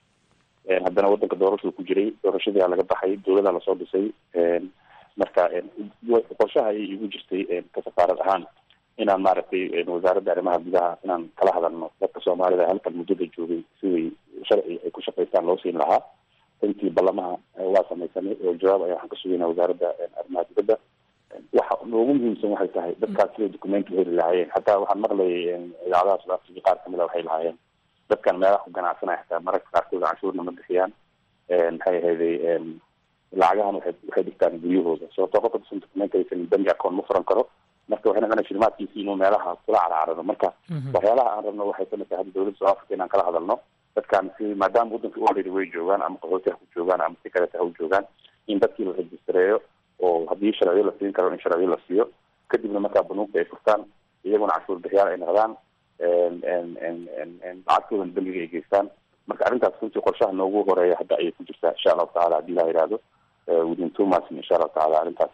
haddana wadanka doorashuu ku jiray doorashadii aa laga baxay dawladaa lasoo dhisay marka qorshaha ayay igu jirtay ka safaarad ahaan inaan maaragtay wasaaradda arrimaha gudaha inaan kala hadalno dadka soomaalida halkan muddada joogay siday sharci ay ku shaqaystaan loo siin lahaa intii ballamaha waa samaysanay oo jawaab ayaa waxaan ka sugaynaa wasaaradda arrimaha dibadda waxa noogu muhiimsan waxay tahay dadkaas siday documenti heli lahaayeen hataa waxaan maqlayay idaacadaha south africa qaar kamid a waxay lahaayeen dadkan meelaha ku ganacsanaya xataa mararka qaarkood canshuurna ma bixiyaan maxay ahayday lacagahan waxay waxay dhigtaan guryahooda sababtoo qofka dusan documenti aysan bangi account ma furan karo marka waxay noqonaya shilimaadkiisi inuu meelaha kula carcarado marka waxyaalaha aan rabno waxay kamid tahay hadda dawladda south africa inaan kala hadalno dadkan si maadaama waddanka already way joogaan ama qaxooti ha ku joogaan ama si kaleta ha u joogaan in dadkii la rejistareeyo oo haddii sharciyo la siin karo in sharciyo la siiyo kadibna markaa banuugta ay furtaan iyaguna canshuur bixiyaal ay noqdaan lacagtoodan bangiga ay geystaan marka arrintaas runtii qorshaha noogu horeeya hadda ayay ku jirtaa insha allahu tacala haddii la yidhaahdo within two months insha allahu tacala arrintaas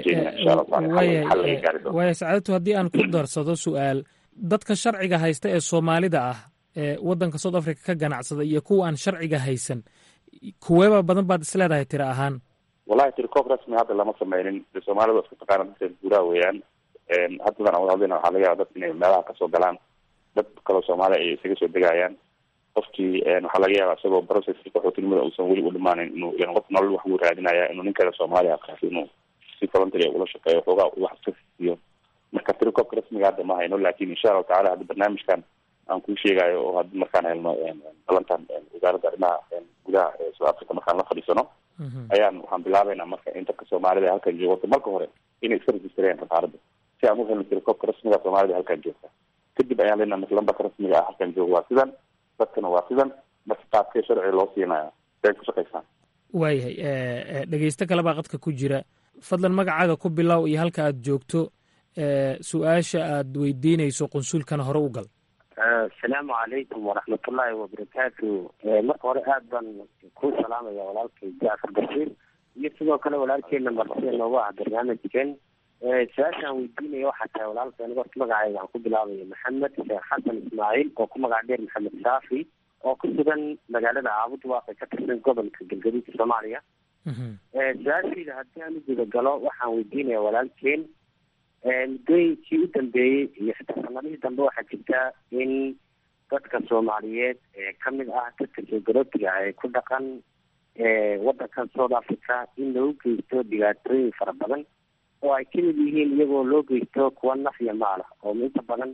waaya sacaadatu haddii aan ku darsado su-aal dadka sharciga haysta ee soomaalida ah ee waddanka south africa ka ganacsada iyo kuwa aan sharciga haysan kuweeba badan baad isleedahay tira ahaan wallahi tirikoob rasmi hadda lama sameynin de soomaalida waa isku taqaana dadka guuraha weeyaan haddadan aan wada hadlayna waxaa laga yaaba dad inay meelaha kasoo galaan dad kaloo soomaaliya ay isaga soo degayaan qofkii waxaa laga yaaba isagoo processki qaxootinimada uusan weli u dhimaanin inuu yan qof nolol wax uu raadinaya inuu nin kale soomaaliya qaaso inuu si voluntary ula shaqeeyo xoogaa wax iska siiyo marka tirikoobka rasmiga hadda ma hayno lakin insha allahu tacala hadda barnaamijkan aan kuu sheegayo oo hadda markaan helno balantan wasaaradda arrimaha gudaha ee south africa markaan la fadhiisano ayaan waxaan bilaabeynaa marka in dadka soomaalida ee halkan jooga marka hore inay iska rejistareeyaan safaaradda si aan u helno tirikoobka rasmiga soomaalida halkan joogta kadib ayaan leenaha marka lambarka rasmiga ah halkan jooga waa sidan dadkana waa sidan marka qaabkee sharci loo siinaya siay ku shaqaysaan waayahay dhegeysto kale baa qadka ku jira fadlan magacaaga ku bilow iyo halka aad joogto su-aasha aad weydiinayso qunsulkana hore u gal asalaamu calaykum waraxmatullaahi wabarakaatu marka hore aad baan ku salaamaya walaalkay jacfar bashiir iyo sidoo kale walaalkeena martida noogu ah barnaamijkan su-aashaan weydiinaya waxaa tahay walaalka aniga horta magacayga aan ku bilaabaya maxamed sheekh xasan ismaaciil oo ku magac dheer maxamed saafi oo ku sugan magaalada caabud waaqi ka tirsan gobolka galgaduudka soomaaliya su-aashayda haddii aan u gudagalo waxaan weydiinaya walaalkeen muddooyinkii u dambeeyey iyo xitaa sanadihii dambe waxaa jirta in dadka soomaaliyeed ee kamid ah dadka soo galootiga ee ku dhaqan wadankan south africa in lagu geysto dhibaatooyin fara badan oo ay kamid yihiin iyagoo loo geysto kuwa naf iyo maala oo inta badan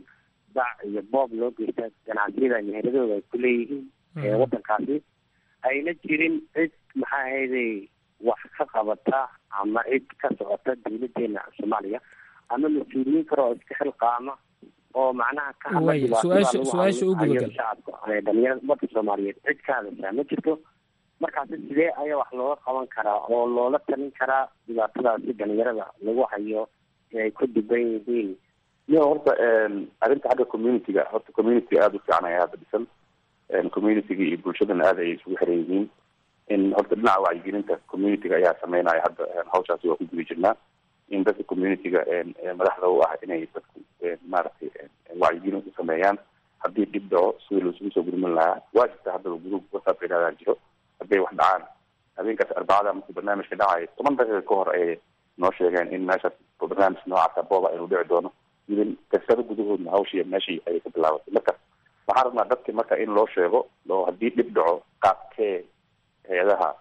dac iyo boob loo geysta ganacsiyada meheradooda ay ku leeyihiin waddankaasi ayna jirin cid maxaa ahayday wax ka qabata ama cid ka socota dawladeena soomaaliya ama mas-uuliyiin kale oo iska xilqaama oo macnaha ka hadla Waaya, su-aasha- su-aasha u dhibaatada gudagal. shacabka ee dhalinyarada ummadda soomaaliyeed cid ka hadashaa ma jirto markaasi sidee ayaa wax looga qaban karaa oo loola talin karaa dhibaatadaasi dhalinyarada lagu hayo ee ay ku dhiban yihiin yo horta arrinta xagga community-ga horta community aada u fiican ayaa hadda dhisan community-ga iyo bulshadana aada ayay isugu xiran yihiin in horta dhinaca wacyigelinta community-ga ayaa sameynaya hadda hawshaasi waa ku guda jirnaa in dadka community-ga madaxda u ah inay dadku maaragtay wacyigelin u sameeyaan haddii dhib dhaco sidii laisugu soo gurmin lahaa waa jirta haddaba group whatsapp yidhahdaa jiro hadday wax dhacaan habeenkaas arbacada markuu barnaamijka dhacayo toban daqiiqa ka hor ayay noo sheegeen in meeshaas barnaamij noocaasa booba inuu dhici doono idin kasado gudahoodna hawshii meeshii ayay ka bilaabatay marka waxaan rabnaa dadka marka in loo sheego oo haddii dhib dhaco qaabkee hay-adaha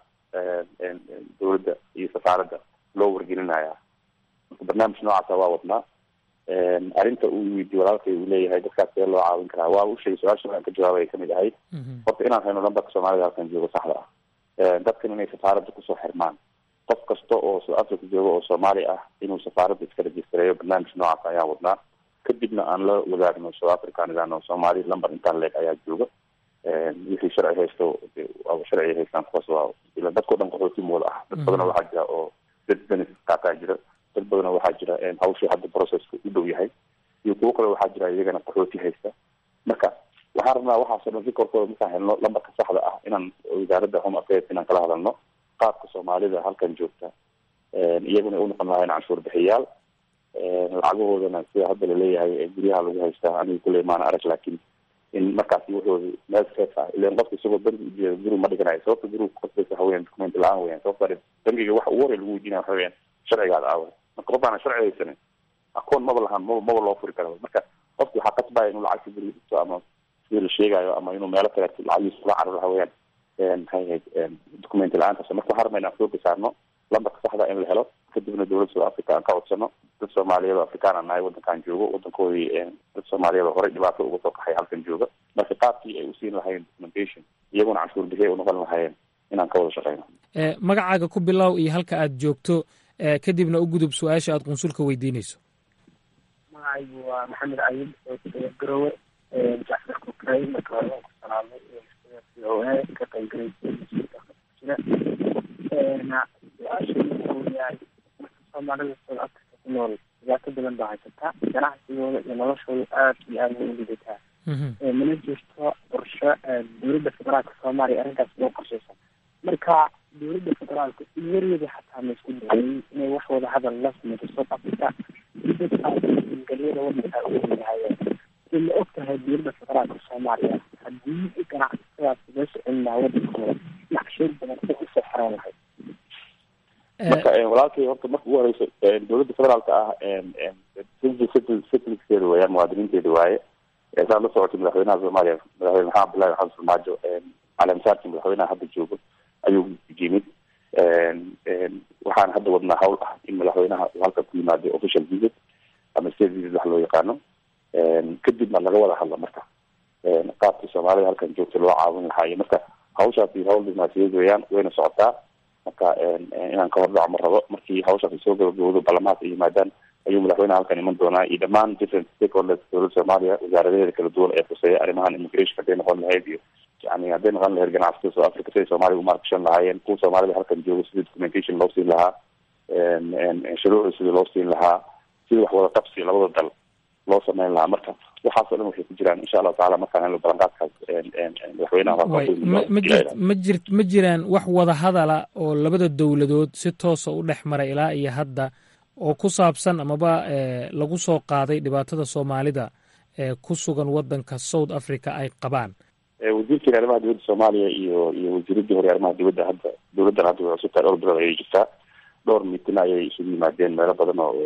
dowladda iyo safaaradda loo wargelinaya marka barnaamij noocaasa waa wadnaa arrinta uu weydiye walaalkay uu leeyahay dadkaas see loo caawin karaa waa u sheegay su-aasha aan ka jawaabay kamid ahayd horta inaan hayno lambarka soomaalida halkan joogo saxda ah dadkan inay safaaradda kusoo xirmaan qof kasta oo south africa jooga oo soomaali ah inuu safaaradda iska rejistareeyo barnaamij noocaas ayaan wadnaa kadibna aan la wadaagno south africa aan idhaahno soomaali lamber intaan leeg ayaa jooga wixii sharci haysto waaba sharci haystaan kuwaas waa ila dadkao dhan qaxooti mooda ah dad badanoo waxaa jira oo dad benefit qaataa jira dad badanoo waxaa jira hawshii hadda processka u dhow yahay iyo kuwo kale waxaa jira iyagana qaxooti haysta marka waxaan rabnaa waxaasoo dhan rikorkooda markaan helno lambarka saxda ah inaan wasaaradda home affairs inaan kala hadalno qaabka soomaalida halkan joogta iyaguna u noqon lahayn canshuur bixiyaal lacagahoodana sida hadda laleeyahay guryaha lagu haystaa aniga kuley maana arag laakiin in markaasi wuxuu meel safe ah ilan qofka isagoo bangi ujeeda guri ma dhiganayo sababta guriga kuqasbaysa waxa weyan document la-aan weyan sababta bangiga waxa ugu horey lagu weydiinaya waxa weyan sharcigaada aawa marka qof aana sharci haysanin akoon maba lahaan maba maba loo furi kara marka qofki waxaa qasbaya inuu lacagta guriga dhigto ama sidii la sheegayo ama inuu meelo kale lacagiisa kula cararo waxa weyan maxay ahayd document la-aantaas marka waxaan rabnaa inaan xooga saarno lambarka saxda in la helo kadibna dowladda south africa aan ka codsano dad soomaaliyeed oo afrikaan aan nahay waddankaan joogo waddankoodii dad soomaaliyeed oo horey dhibaato uga soo kaxay halkan jooga marka qaabkii ay usiin lahayen documentation iyaguna canshuur bixiya unoqon lahaayeen inaan ka wada shaqeyno magacaaga ku bilow iyo halka aad joogto kadibna u gudub su-aasha aad qunsulka weydiinayso magacaygu waa maxamed cayid oo garowe jacfar kukray marka hore waan ku salaamay c o a ka qaybgalay su-aasha wuxuu yahay soomaalida south africa ku nool dhibaato badan baa haysataa ganacsigooda iyo noloshooda aad iyo aad way u lidataa mana jirto qorsho dowladda federaalka soomaaliya arrintaas loo qorshaysa marka dowladda federaalka iyaryada xataa ma isku dayay inay wax wada hadal la sameyso south africa si dadka galyada wadanka ugu lahaayeen si ma og tahay dowladda federaalka soomaaliya haddii ganacsadaas loo socon lahaa wadankooda naqsheed badan u usoo xeran lahayd marka walaalkay horta marka ugu horeyso dowladda federaalka ah citizenkeeda weeyaan muwaadiniinteeda waaye saad la socotay madaxweynaha soomaaliya madaxweyne maxamed abdullahi maxamed farmaajo caleemasaarkii madaxweynaha hadda joogo ayuu yimid waxaan hadda wadnaa hawl ah in madaxweynaha uu halkan ku yimaado official visit ama state visit wax loo yaqaano kadibna laga wada hadla marka qaabkii soomaalida halkan joogta loo caawin lahaa iyo marka hawshaasi hawl dibnaasiyeed weeyaan wayna socotaa marka inaan ka hordhaco ma rabo markii hawshaasi soo gabagabowdo baarlamaanka ay yimaadaan ayuu madaxweynaha halkan iman doonaa iyo dhammaan different stakeholders dowladda soomaaliya wasaaradaheeda kala duwan ee khuseeya arrimahan immigration hadday noqon lahayd iyo yani hadday noqon lahayd ganacsatada south africa siday soomaaliya umaarkashan lahaayeen kuwa soomaalida halkan jooga sidii documentation loo siin lahaa shuruucda sidii loo siin lahaa sidii wax wada qabsi labada dal loo sameyn lahaa marka waxaasoo dhan waxay ku jiraan insha allahu tacala markaan helno balanqaadkaas madaxweynaha ma jir ma jiraan wax wada hadala oo labada dowladood si toosa u dhex maray ilaa iyo hadda oo ku saabsan amaba lagu soo qaaday dhibaatada soomaalida ee ku sugan wadanka south africa ay qabaan wasiirkeena arrimaha dibadda soomaaliya iyo iyo wasiiradii hore arrimaha dibadda hadda dowladdan hadda way cusubtahay dhowr bilood ayay jirtaa dhowr miitina ayay isugu yimaadeen meelo badan oo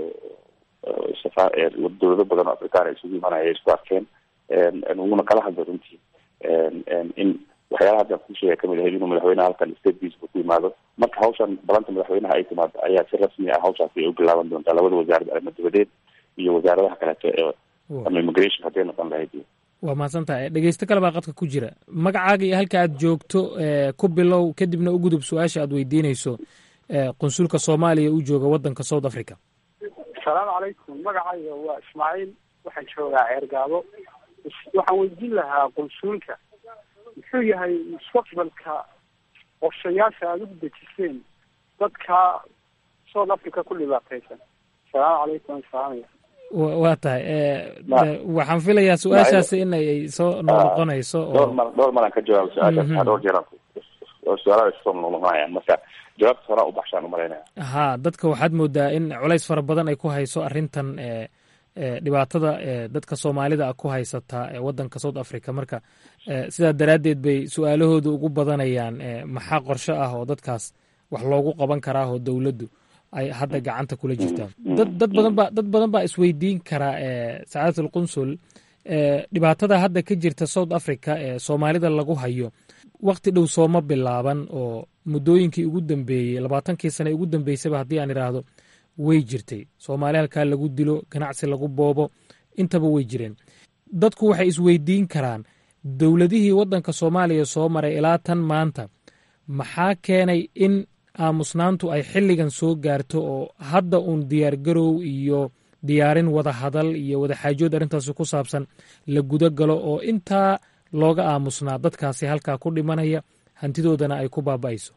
dowlado badan oo afrikaan ay isugu imaanaya ay isku arkeen wuna kala hadla runtii in waxyaalaha hadda ku sheega kamid ahayd inuu madaxweynaha halkan state peace ku yimaado marka hawshan balanta madaxweynaha ay timaado ayaa si rasmi ah hawshaasi ay u bilaaban doontaa labada wasaarad arrimo dibadeed iyo wasaaradaha kaleeto ee ama immigration hadday noqon lahayd waa mahadsan tahay dhegeysto kale baa qadka ku jira magacaaga iyo halka aad joogto ku bilow kadibna u gudub su-aasha aad weydiinayso qunsulka soomaaliya u jooga waddanka south africa asalaamu calaykum magacayga waa ismaaciil waxaan joogaa ceergaabo waxaan weydiin lahaa qunsuulka muxuu yahay mustaqbalka qorshayaasha aada ugu dejiseen dadka south africa ku dhibaataysan asalaamu calaykum salaamaya waa tahay waxaan filayaa su-aashaasi in ay soo noqnoqonayso dhowr mar dhowr maraan ka jawaabo su-aashaas dhowr jeer su-aalaha soo noqnoqonayaan marka jawaabta horaa u baxshaan umalaynaya ha dadka waxaad moodaa in culays fara badan ay ku hayso arrintan dhibaatada dadka soomaalida a ku haysata waddanka south africa marka sidaa daraaddeed bay su-aalahooda ugu badanayaan maxaa qorshe ah oo dadkaas wax loogu qaban karaa oo dowladdu ay hadda gacanta kula jirtaan dad dad badan baa dad badan baa isweydiin karaa sacaadat alqunsul dhibaatada hadda ka jirta south africa ee soomaalida lagu hayo wakti dhow sooma bilaaban oo muddooyinkii ugu dambeeyey labaatankii sane ugu dambeysaba haddii aan idhaahdo way jirtay soomaali halkaa lagu dilo ganacsi lagu boobo intaba way jireen dadku waxay isweydiin karaan dowladihii waddanka soomaaliya soo maray ilaa tan maanta maxaa keenay in aamusnaantu ay xilligan soo gaarto oo hadda uun diyaargarow iyo diyaarin wada hadal iyo wada xaajood arrintaasi ku saabsan la guda galo oo intaa looga aamusnaa dadkaasi halkaa ku dhimanaya hantidoodana ay ku baaba'ayso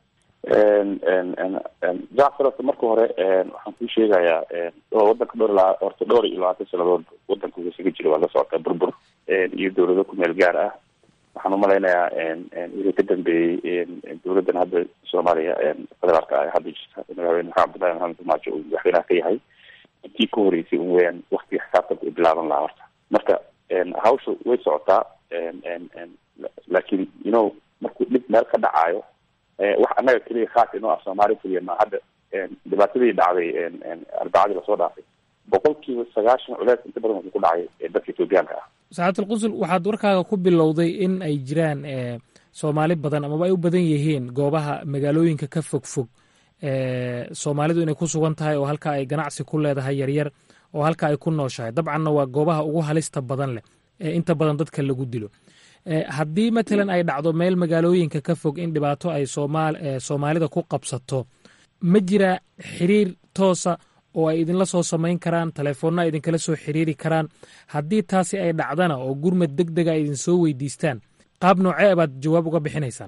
jacfar horta marka hore waxaan kuu sheegayaa wadanka dhowr ilaa horta dhowr iyo labaatan sanadood wadanka uu isaga jira waa la socota burbur iyo dowlado ku meel gaar ah waxaan umalaynayaa wixii ka dambeeyey dowladdan hadda soomaaliya federaalka ah hadda jirta madaxweyne maxamed abdullahi maxamed farmaajo uu madaxweynaha ka yahay intii ka horeysay un weyaan waktiga xisaabtanka ay bilaaban lahaa horta marka hawsha way socotaa laakiin you know markuu dhib meel ka dhacaayo wax annaga keliya khaas inoo ah soomaali keliya ma hadda dhibaatadii dhacday arbacadii lasoo dhaafay boqol kiiba sagaashan culeys inta badan wuxuu ku dhacay dadka etoobiyaanka ah saxaatulqunsul waxaad warkaaga ku bilowday in ay jiraan soomaali badan amaba ay u badan yihiin goobaha magaalooyinka ka fog fog soomaalidu inay ku sugan tahay oo halka ay ganacsi ku leedahay yaryar oo halka ay ku nooshahay dabcanna waa goobaha ugu halista badan leh ee inta badan dadka lagu dilo haddii matalan ay dhacdo meel magaalooyinka ka fog in dhibaato ay soomaalida ku qabsato ma jira xiriir toosa oo ay idinla soo samayn karaan telefoonna ay idinkala soo xiriiri karaan haddii taasi ay dhacdana oo gurmad deg dega ay idin soo weydiistaan qaab noocee baad jawaab uga bixinaysaan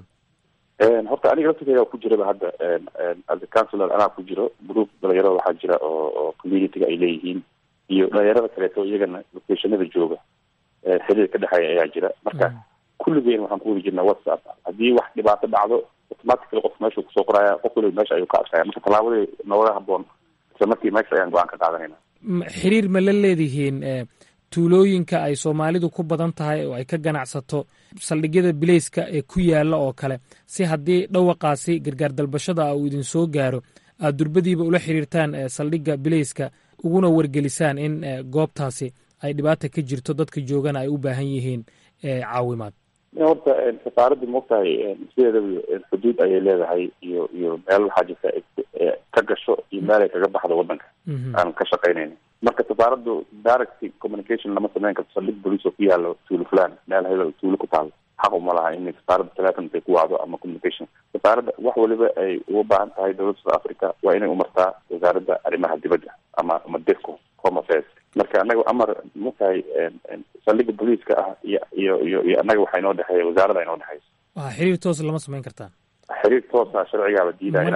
horta aniga laftirkeyga ku jiraba hadda as a councilor anaa ku jiro group dhalinyarada waxaa jira oo oo communityga ay leeyihiin iyo dhalinyarada kaleeto iyagana locationada jooga xiriir ka dhexeeya ayaa jira marka kulligeen waxaan ku wadi jirnaa whatsapp haddii wax dhibaato dhacdo automatically qof meeshuu kusoo qoraya qof waliba meesha ayuu ka arkaya marka tallaabadii nooga haboon isla markii meesha ayaan go-aan ka qaadanayna xiriir ma la leedihiin tuulooyinka ay soomaalidu ku badan tahay oo ay ka ganacsato saldhigyada bileyska ee ku yaala oo kale si haddii dhawaqaasi gargaar dalbashada uu idin soo gaaro aad durbadiiba ula xiriirtaan saldhigga bileyska uguna wargelisaan in goobtaasi ay dhibaata ka jirto dadka joogana ay u baahan yihiin caawimaad horta safaaradda maogtahay sideedaba xuduud ayay leedahay iyo iyo meel waxaa jirta ka gasho iyo meel ay kaga baxdo wadanka aan ka shaqaynayna marka safaaraddu direct communication lama sameyn karto saldhig bolice oo ku yaalo tuulo fulan meel hebel tuulo ku taalo xaq uma laha in safaaradda telefonka ay ku wacdo ama communication safaaradda wax waliba ay uga baahan tahay dowladda south africa waa inay umartaa wasaaradda arrimaha dibadda ama ama defco home affairs marka anaga amar matahay saldhigga booliiska ah iyo iyo iyo iyo annaga waxaa inoo dhexeeya wasaaradda inoo dhexeysa waa xiriir toos lama samayn kartaan xiriir toosa sharcigaaba diidaya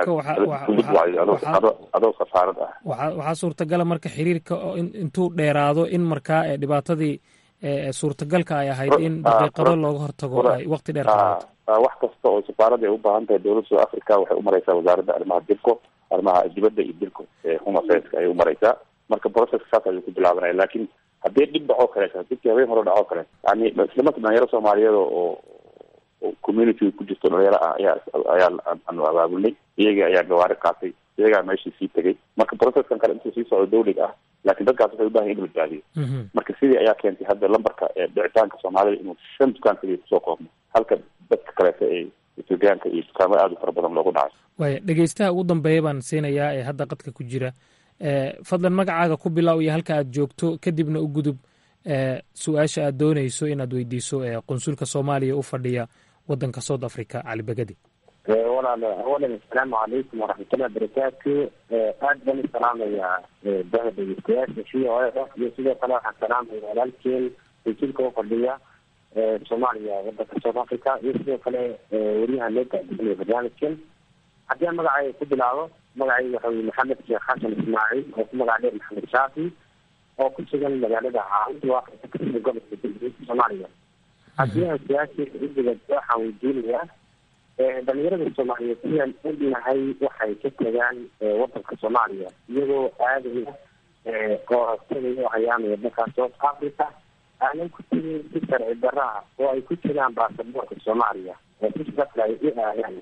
inaad adoo safaarad ah waxa waxaa suurtagala marka xiriirka oo intuu dheeraado in markaa dhibaatadii suurtagalka ay ahayd in daqiiqado looga hortago ay waqti dheer qaadato wax kasta oo safaaradda ay u baahan tahay dowladda south africa waxay umareysaa wasaaradda arrimaha dibko arrimaha dibadda iyo dilko home affairs ayay umareysaa marka processka saas ayuu ku bilaabanaya laakiin haddii dhib dhacoo kaleeto dibkii habeen hore dhacoo kale yani islamaka dhalinyaro soomaaliyeed oo community ku jirto dhalinyaro ah ayaa ayaa aanu abaabulnay iyagii ayaa gawaari qaatay iyagaa meeshii sii tegay marka processkan kale intuu sii socdo dawliga ah laakiin dadkaas waxay ubahan in la badbaadiyo marka sidii ayaa keentay hadda lambarka dhicitaanka soomaalida inuu shan dukaan kaliya kusoo koobno halka dadka kaleeto ee etoobiyaanka iyo dukaamo aada u fara badan loogu dhacay waaya dhegeystaha ugu dambeeya baan siinayaa ee hadda qadka ku jira fadlan magacaaga ku bilow iyo halka aad joogto kadibna u gudub su-aasha aad doonayso inaad weydiiso qunsulka soomaaliya u fadhiya wadanka south africa cali begedi walaal awalan asalaamu calaykum waraxmatullahi barakaatu aad baan u salaamayaa baha dhegeystayaasha v o a iyo sidoo kale waxaan salaamaya walaalkeen qunsulka u fadhiya soomaaliya wadanka south africa iyo sidoo kale weriyaha loo gaadinaya barnaamijkan haddii aan magacayga ku bilaabo magacayga waxa weye maxamed sheekh xasan ismaaciil oo ku magac dheer maxamed shaafi oo ku sugan magaalada caawinta afrika kasida gobolka galguud soomaaliya haddii aan su-aasheeda udigad waxaan weydiinayaa dhalinyarada soomaaliyeed sidaan ognahay waxay ka tagaan wadanka soomaaliya iyagoo aadaya oo tagaya oo hayaamaya dalka south africa aanan ku tegin si sharci daraha oo ay ku jiraan baasaboorka soomaaliya oo si safra ay u aadaan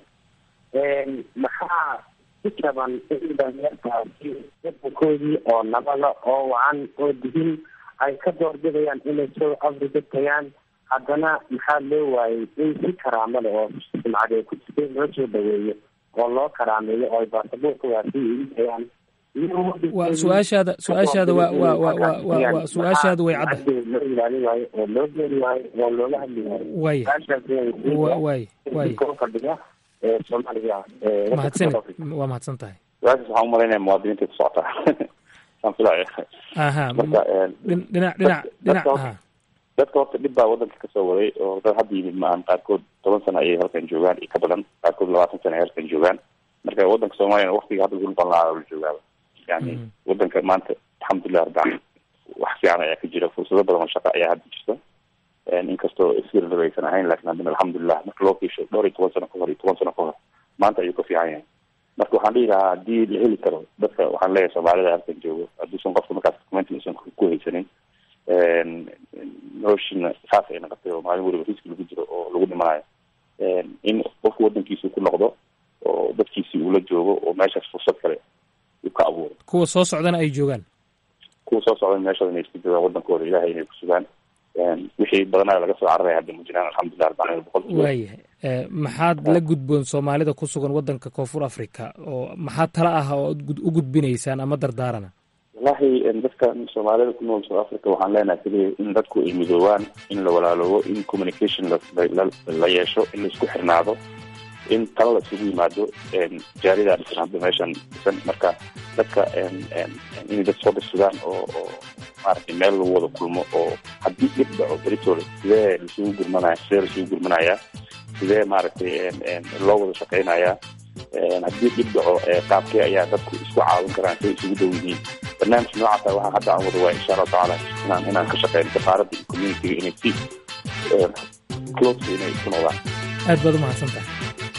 maxaa ku jaban in dhalinyartaasi wadankoodii oo nabada oo wacan oo dihin ay ka doorbidayaan inay south africa tagaan haddana maxaa loo waayey in si karaamo leh oo sumcadee ku jirtay loo soo dhaweeyo oo loo karaameeyo oo ay baasaboorka waasi ugu tayaan wa su-aashaada su-aashaada wa wa wa wa wa wa su-aashaada way cadda loo ilaalin waayo oo loo geeri waayo oo looga hadli waayo waya way way fadhiga soomaaliya mahadsanid waa mahadsan tahay su-aashaas waxaan umalaynaya muwaadiniinta ku socotaa aan filaya aha marka dhinac dhinac dhinac aha dadka horta dhib baa wadanka kasoo waday oo dad hadda yimid maahan qaarkood toban sano ayay halkan joogaan iyo ka badan qaarkood labaatan sano ay halkan joogaan marka wadanka soomaaliyana waktiga hadda lagu noqon lahaa la joogaaba yani wadanka maanta alxamdulilah rabbi alamin wax fiican ayaa ka jira fursado badan oo shaqa ayaa hadda jirta inkastoo isirlaba aysan ahayn lakin haddana alxamdulilah marka loo fiisho dhowr iyo toban sano ka hor iyo toban sano ka hor maanta ayuu ka fiican yahay marka waxaan dhihi lahaa haddii la heli karo dadka waxaan leeyahay soomaalida halkan joogo hadduusan qofka markaas documentin usan ku haysanin noloshiina saas ay naqatay oo maalin weliba riski lagu jiro oo lagu dhimanayo in qofku wadankiisi ku noqdo oo dadkiisi uu la joogo oo meeshaas fursad kale uu ka abuuro kuwa soo socdana ay joogaan kuwa soo socda meeshooda inay isku joogaan wadankooda ilahay inay ku sugaan wixii badanaa laga soo cararay hadda ma jiraan alxamdulilah rabbil boqol waayahay maxaad la gudboon soomaalida ku sugan wadanka koonfur africa oo maxaa tala ah oo u gudbinaysaan ama dardaarana wallahi dadka soomaalida ku nool south africa waxaan leenahay keliya in dadku ay midoobaan in la walaaloobo in communication la yeesho in laisku xirnaado in tala la isugu yimaado jaaridaa dhisan hadda meeshan dhisan marka dadka inay dad soo dhirsadaan oo oo maaragtay meel lagu wada kulmo oo haddii dhib dhaco beritooda sidee laisugu gurmanaya sidee laisugu gurmanayaa sidee maaragtay loo wada shaqeynayaa haddii dhib dhaco qaabkee ayaa dadku isku caawin karaan siday isugu dhow yihiin barnaamij noocaasa waxaa hadda aan wada waaya insha allahu tacaala inaan inaan ka shaqeyno safaaradda iyo communitiga inay si close inay isku noqdaan aad baad umahadsan tahay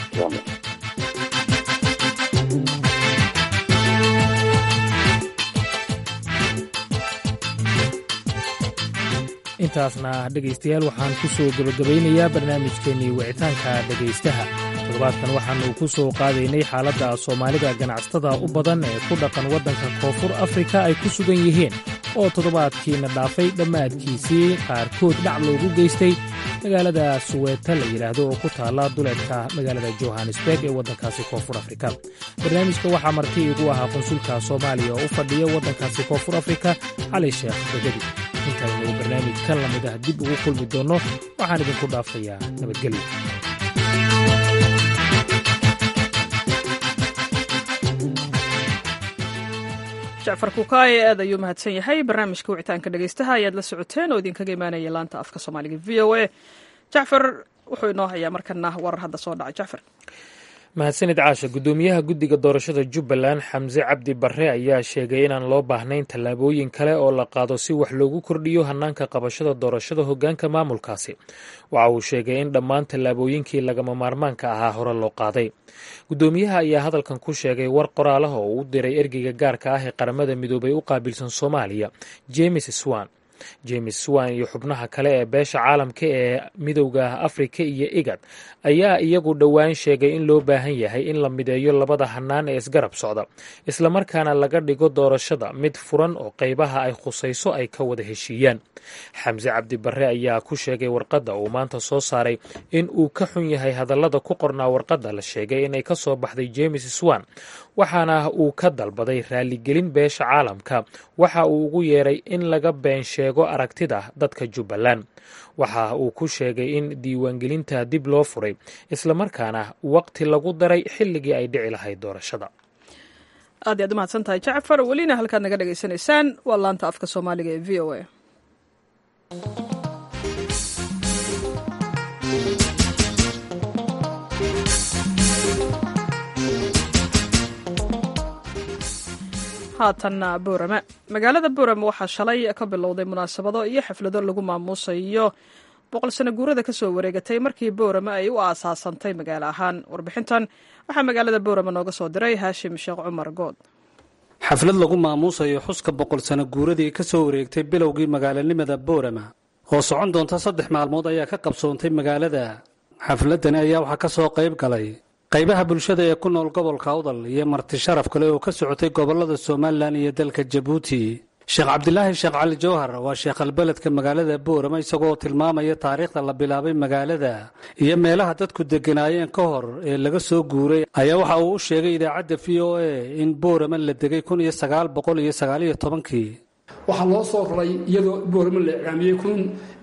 intaasna dhegaystayaal waxaan ku soo gebagabaynayaa barnaamijkeennii wicitaanka dhegaystaha toddobaadkan waxaanu ku soo qaadaynay xaaladda soomaalida ganacsatada u badan ee ku dhaqan waddanka koonfur afrika ay ku sugan yihiin oo toddobaadkiina dhaafay dhammaadkiisii qaarkood dhac loogu geystay magaalada suweeta la yidhaahdo oo ku taalla duleedka magaalada johannesburg ee waddankaasi koonfur afrika barnaamijka waxaa marti igu ahaa qunsulka soomaaliya oo u fadhiya waddankaasi koonfur afrika cali sheekh begedi intaynu barnaamij kan la mid ah dib ugu kulmi doonno waxaan idinku dhaafayaa nabadgelyo jacfar kukaaye aad ayuu mahadsan yahay barnaamijka wicitaanka dhegaystaha ayaad la socoteen oo idinkaga imaanaya laanta afka soomaaliga v o a jacfar wuxuu inoo hayaa markana warar hadda soo dhacay jacfar mahadsanid caasha guddoomiyaha guddiga doorashada jubbaland xamse cabdi barre ayaa sheegay inaan loo baahnayn tallaabooyin kale oo la qaado si wax loogu kordhiyo hannaanka qabashada doorashada hoggaanka maamulkaasi waxa uu sheegay in dhammaan tallaabooyinkii lagama maarmaanka ahaa hore loo qaaday guddoomiyaha ayaa hadalkan ku sheegay war qoraalaha oo u diray ergeyga gaarka ah ee qaramada midoobay u qaabilsan soomaaliya james swan james swan iyo xubnaha kale ee beesha caalamka ee midowda afrika iyo igad ayaa iyagu dhowaan sheegay in loo baahan yahay in la mideeyo labada hannaan ee isgarab socda islamarkaana laga dhigo doorashada mid furan oo qaybaha ay khusayso ay ka wada heshiiyaan xamse cabdi barre ayaa ku sheegay warqadda uu maanta soo saaray in uu ka xun yahay hadallada ku qornaa warqadda la sheegay inay ka soo baxday james swan waxaana uu ka dalbaday raaligelin beesha caalamka waxa uu ugu yeeray in laga been sheego eego aragtida dadka jubbaland waxa uu ku sheegay in diiwaangelinta dib loo furay islamarkaana waqti lagu daray xilligii ay dhici lahayd doorashada aad iyaad umahadsan tahay jacfar welina halkaad naga dhagaysanaysaan waa laanta afka soomaaliga ee v o a haatanna boorame magaalada boorame waxaa shalay ka bilowday munaasabado iyo xaflado lagu maamuusayo boqol sano guurada ka soo wareegatay markii boorame ay u aasaasantay magaalo ahaan warbixintan waxaa magaalada boorame nooga soo diray haashim sheekh cumar good xaflad lagu maamuusayo xuska boqol sano guuradii ka soo wareegtay bilowgii magaalanimada boorama oo socon doonta saddex maalmood ayaa ka qabsoontay magaalada xafladani ayaa waxaa ka soo qayb galay qaybaha bulshada ee ku nool gobolka awdal iyo marti sharaf kale oo ka socotay gobollada somalilan iyo dalka jabuuti sheekh cabdilaahi sheekh cali jawhar waa sheekhalbeledka magaalada boorama isagoo tilmaamaya taariikhda la bilaabay magaalada iyo meelaha dadku degganaayeen ka hor ee laga soo guuray ayaa waxa uu u sheegay idaacadda v o a in boorama la degay kun iyo sagaal boqol iyo sagaaliyo tobankii waxaa loo soo raray iyadoo boorama la iclaamiyey kun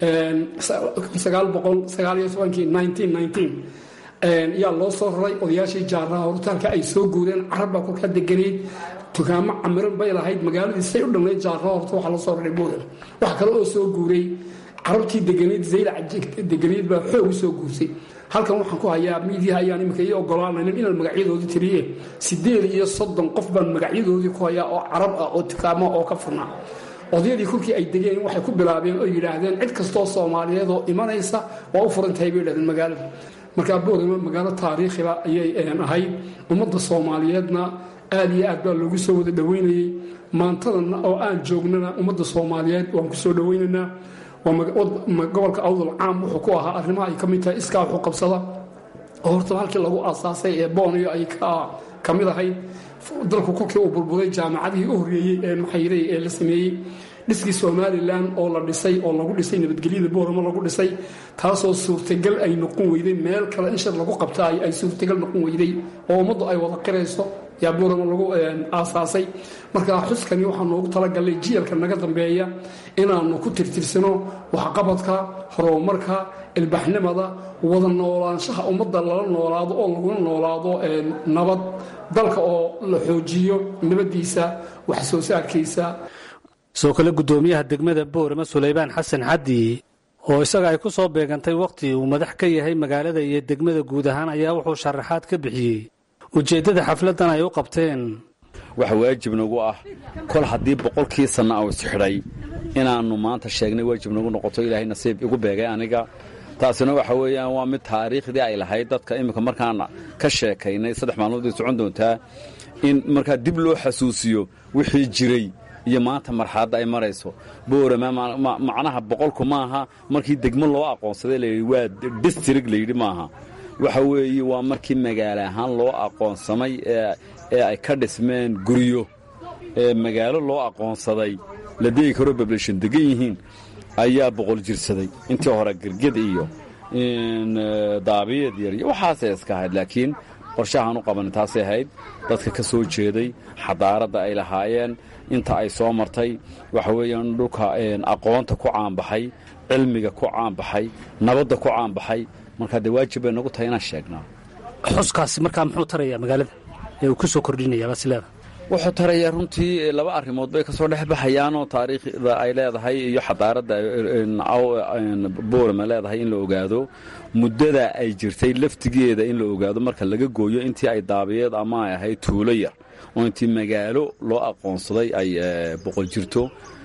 sagaal boqol sagaaliyo tobankii nineteen nineteen yaa loo soo raray odayaashii jaaraha hortaalka ay soo guureen carabbaa kolkaa deganayd dukaamo camiran bay lahayd magaaladii say u dhamnayd jaaraha horta waxaa loo soo raray boorama waxa kale oo soo guuray carabtii deganayd zaylac deganayd baa xoog u soo guursay halkan waxaan ku hayaa miidiyaha ayaan imika ii ogolaanaynin inaan magacyadoodii tiriye sideed iyo soddon qof baan magacyadoodii ku hayaa oo carab ah oo dukaamo oo ka furnaa odayadii kolkii ay degeen waxay ku bilaabeen oo yidhaahdeen cid kastoo soomaaliyeed oo imanaysa waa u furantahay bay yidhahdeen magaalada markaa boorama magaalo taariikhiba ayay ahayd ummadda soomaaliyeedna aad iyo aad baa loogu soo wada dhoweynayey maantadana oo aan joognana ummadda soomaaliyeed waan kusoo dhoweynaynaa gobolka awdal caam wuxuu ku ahaa arrimaha ay ka mid tahay iskaa waxu qabsada oo horta halkii lagu aasaasay ee booniyo ay ka mid ahayd dalku kolkii uu burburay jaamacadihii u horreeyey ee maxayray ee la sameeyey dhiskii somalilan oo la dhisay oo lagu dhisay nabadgelyada booramo lagu dhisay taasoo suurtagal ay noqon weyday meel kale in shir lagu qabta ay suurtagal noqon weyday oo ummaddu ay wada qirayso yaa booramo lagu aasaasay markaa xuskani waxaa noogu talagalay jiilka naga dambeeya inaanu ku tirtirsano waxqabadka horumarka ilbaxnimada wada noolaanshaha ummadda lala noolaado oo laguna noolaado nabad dalka oo la xoojiyo nabaddiisa wax soo saarkiisa sidoo kale guddoomiyaha degmada boorama sulaybaan xasan xaddi oo isaga ay ku soo beegantay wakhti uu madax ka yahay magaalada iyo degmada guud ahaan ayaa wuxuu sharaxaad ka bixiyey ujeeddada xafladdan ay u qabteen waxa waajib nagu ah kol haddii boqolkii sanna uu isxidhay inaannu maanta sheegnay waajib nagu noqoto ilaahay nasiib igu beegay aniga taasina waxa weeyaan waa mid taariikhdii ay lahayd dadka iminka markaana ka sheekaynay saddex maalmoodii socon doontaa in markaa dib loo xasuusiyo wixii jiray iyo maanta marxaladda ay marayso boorama macnaha boqolku maaha markii degmo loo aqoonsaday layidhi waa distrig layidhi maaha waxa weeye waa markii magaalo ahaan loo aqoonsamay ee ay ka dhismeen guryo ee magaalo loo aqoonsaday la degi karoo bablashan degan yihiin ayaa boqol jirsaday intii hore gerged iyo daabiyad yar iyo waxaasay iska ahayd laakiin qorshahaan u qabanin taasay ahayd dadka ka soo jeeday xadaaradda ay lahaayeen inta ay soo martay waxa weeyaan dhulka aqoonta ku caanbaxay cilmiga ku caanbaxay nabadda ku caanbaxay markaa dee waajib bay nagu tahay inaan sheegnaa xuskaasi markaa muxuu tarayaa magaalada ee uu ku soo kordhinayaa basileeda wuxuu tarayaa runtii laba arrimood bay ka soo dhex baxayaanoo taariikhda ay leedahay iyo xadaaradda boorama leedahay in la ogaado muddada ay jirtay laftigeeda in la ogaado marka laga gooyo intii ay daabiyeed ama ay ahayd tuulo yar oo intii magaalo loo aqoonsaday ay boqol jirto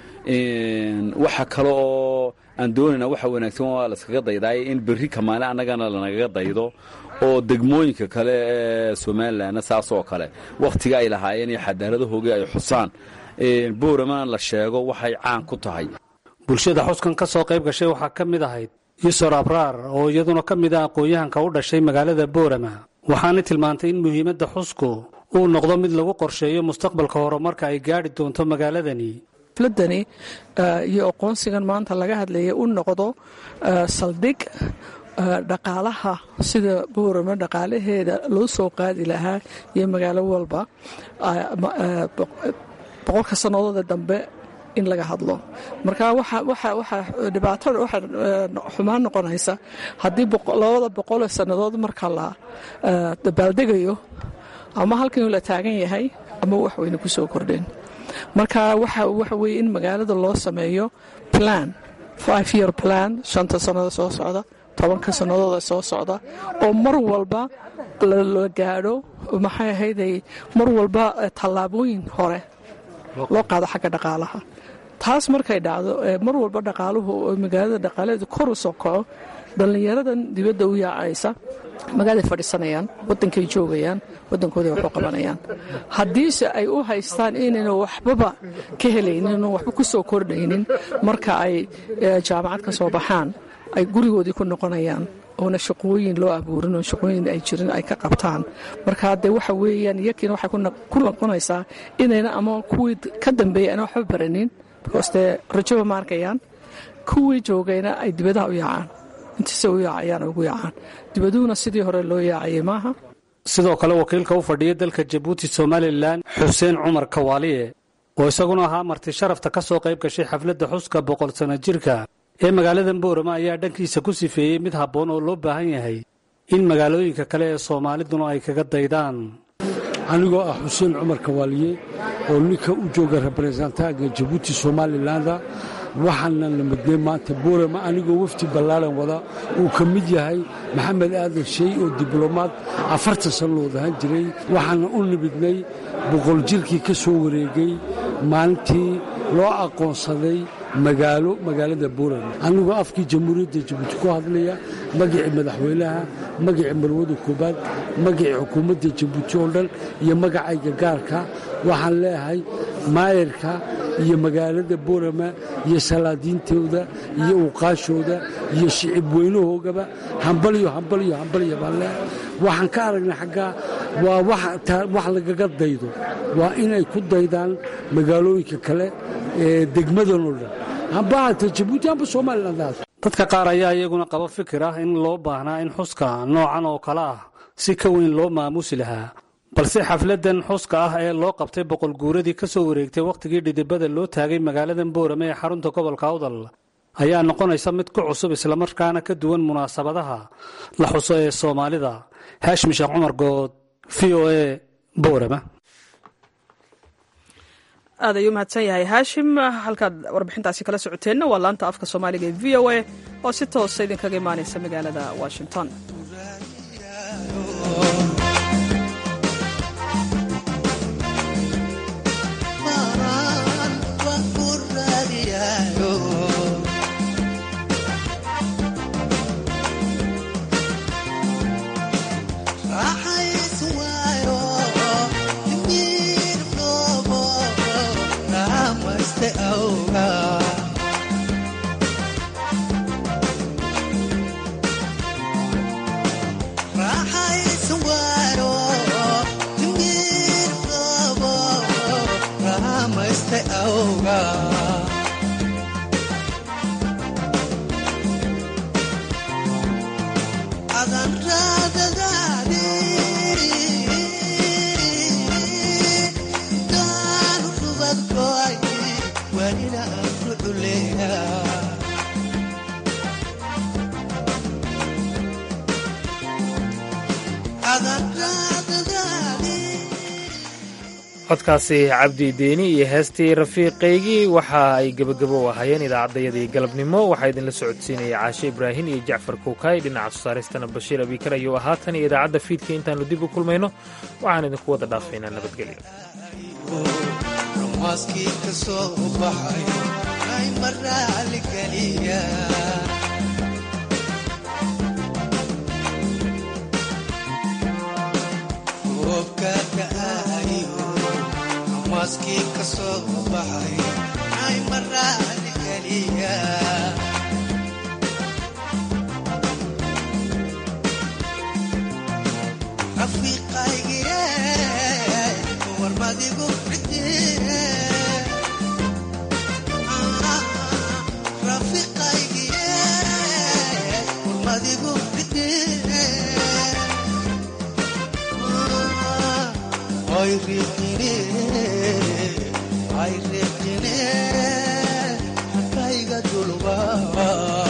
waxa kale oo aan doonayna waxa wanaagsan waa laskaga daydaay in berri kamaale annagana lanagaga daydo oo degmooyinka kale ee somalilanna saasoo kale wakhtiga ay lahaayeen iyo xadaaradahoogii ay xusaan booramana la sheego waxay caan ku tahay bulshada xuskan ka soo qayb gashay waxaa ka mid ahayd yusor abraar oo iyaduna ka mid ah aqoon-yahanka u dhashay magaalada boorama waxaana tilmaantay in muhiimadda xusku uu noqdo mid lagu qorsheeyo mustaqbalka horumarka ay gaadhi doonto magaaladani xafladani iyo aqoonsigan maanta laga hadlaya u noqdo saldhig dhaqaalaha sida boorama dhaqaalaheeda loo soo qaadi lahaa iyo magaalo walba boqolka sannadooda dambe in laga hadlo marka waxa dhibaatada waxa xumaan noqonaysa haddii labada boqoloo sannadood marka la dabaaldegayo ama halkan la taagan yahay ama wax weyne ku soo kordheen marka waxa weye in magaalada loo sameeyo plan five year plan shanta sannada soo socda tobanka sannadooda soo socda oo mar walba la gaadho maxay ahayday mar walba tallaabooyin hore loo qaado xagga dhaqaalaha taas markay dhacdo mar walba dhaqaaluhu magaalada dhaqaalaheedu kor u soo kaco dhallinyaradan dibadda u yaacaysa magaaladay fadhiisanayaan wadankay joogayaan wadankooday wax u qabanayaan haddiise ay u haystaan inayna waxbaba ka helaynin waxba ku soo kordhaynin marka ay jaamacad ka soo baxaan ay gurigoodii ku noqonayaan oona shaqooyin loo abuurin oo shaqooyin ay jirin ay ka qabtaan marka dee waxa weeyaan iyakiina waxay ku noqonaysaa inayna ama kuwii ka dambeeyay ana waxba baranin because dee rajoba ma arkayaan kuwii joogayna ay dibadaha u yaacaan intiisa u yaacayaan ugu yaacaan dibaduhuna sidii hore loo yaacayay maaha sidoo kale wakiilka u fadhiya dalka jabuuti somalilan xuseen cumar kawaaliye oo isaguna ahaa marti sharafta ka soo qayb gashay xafladda xuska boqol sanno jirka ee magaalada boorama ayaa dhankiisa ku sifeeyey mid habboon oo loo baahan yahay in magaalooyinka kale ee soomaaliduna ay kaga daydaan anigoo ah xuseen cumar kawaaliye oo ninka u jooga reberesentanka jabuuti somalilanda waxaana la midnay maanta boorama anigoo wafdi ballaaran wada uu ka mid yahay maxamed aadan shey oo diblomaad afartan sannadood ahaan jiray waxaana u nimidnay boqol jirkii ka soo wareegay maalintii loo aqoonsaday magaalo magaalada boorama anigoo afkii jamhuuriyadda jabuuti ku hadlaya magacii madaxweynaha magacii marwada koobaad magacii xukuumadda jabuuti oo dhan iyo magacayga gaarka waxaan leeyahay maayarka iyo magaalada boorama iyo salaadiintooda iyo uqaashooda iyo shicib weynahoogaba hambalyo hambalyo hambalyo baan leeyahay waxaan ka aragnay xaggaa waa wax lagaga daydo waa inay ku daydaan magaalooyinka kale ee degmadan oo dhan hambahata jabuuti amba somalilandaas dadka qaar ayaa iyaguna qaba fikir ah in loo baahnaa in xuska noocan oo kale ah si ka weyn loo maamuusi lahaa balse xafladdan xuska ah ee loo qabtay boqol guuradii ka soo wareegtay wakhtigii dhidibada loo taagay magaaladan boorame ee xarunta gobolka awdal ayaa noqonaysa mid ku cusub islamarkaana ka duwan munaasabadaha la xuso ee soomaalida haashim sheekh cumar good v o e boorama aad ayuu mahadsan yahay haashim halkaad warbixintaasi kala socoteenna waa laanta afka soomaaliga ee v o a oo si toosa idinkaga imaanaysa magaalada washington codkaasi cabdi deeni iyo heestii rafiiqaygii waxa ay gebagabo u ahaayeen idaacaddayadii galabnimo waxaa idinla socodsiinaya caashe ibraahin iyo jacfar kuukay dhinaca soosaaristana bashiir abikar ayuu ahaa tan iyo idaacadda fiidka intaannu dib u kulmayno waxaan idinku wada dhaafaynaa nabadgelyo maskii ka soo baxay ay maraali geliya rafiiqaygiye warmadigu xidiye rafiiqaygiye warmadigu xidiye ay riqine ay riqine dhulbaa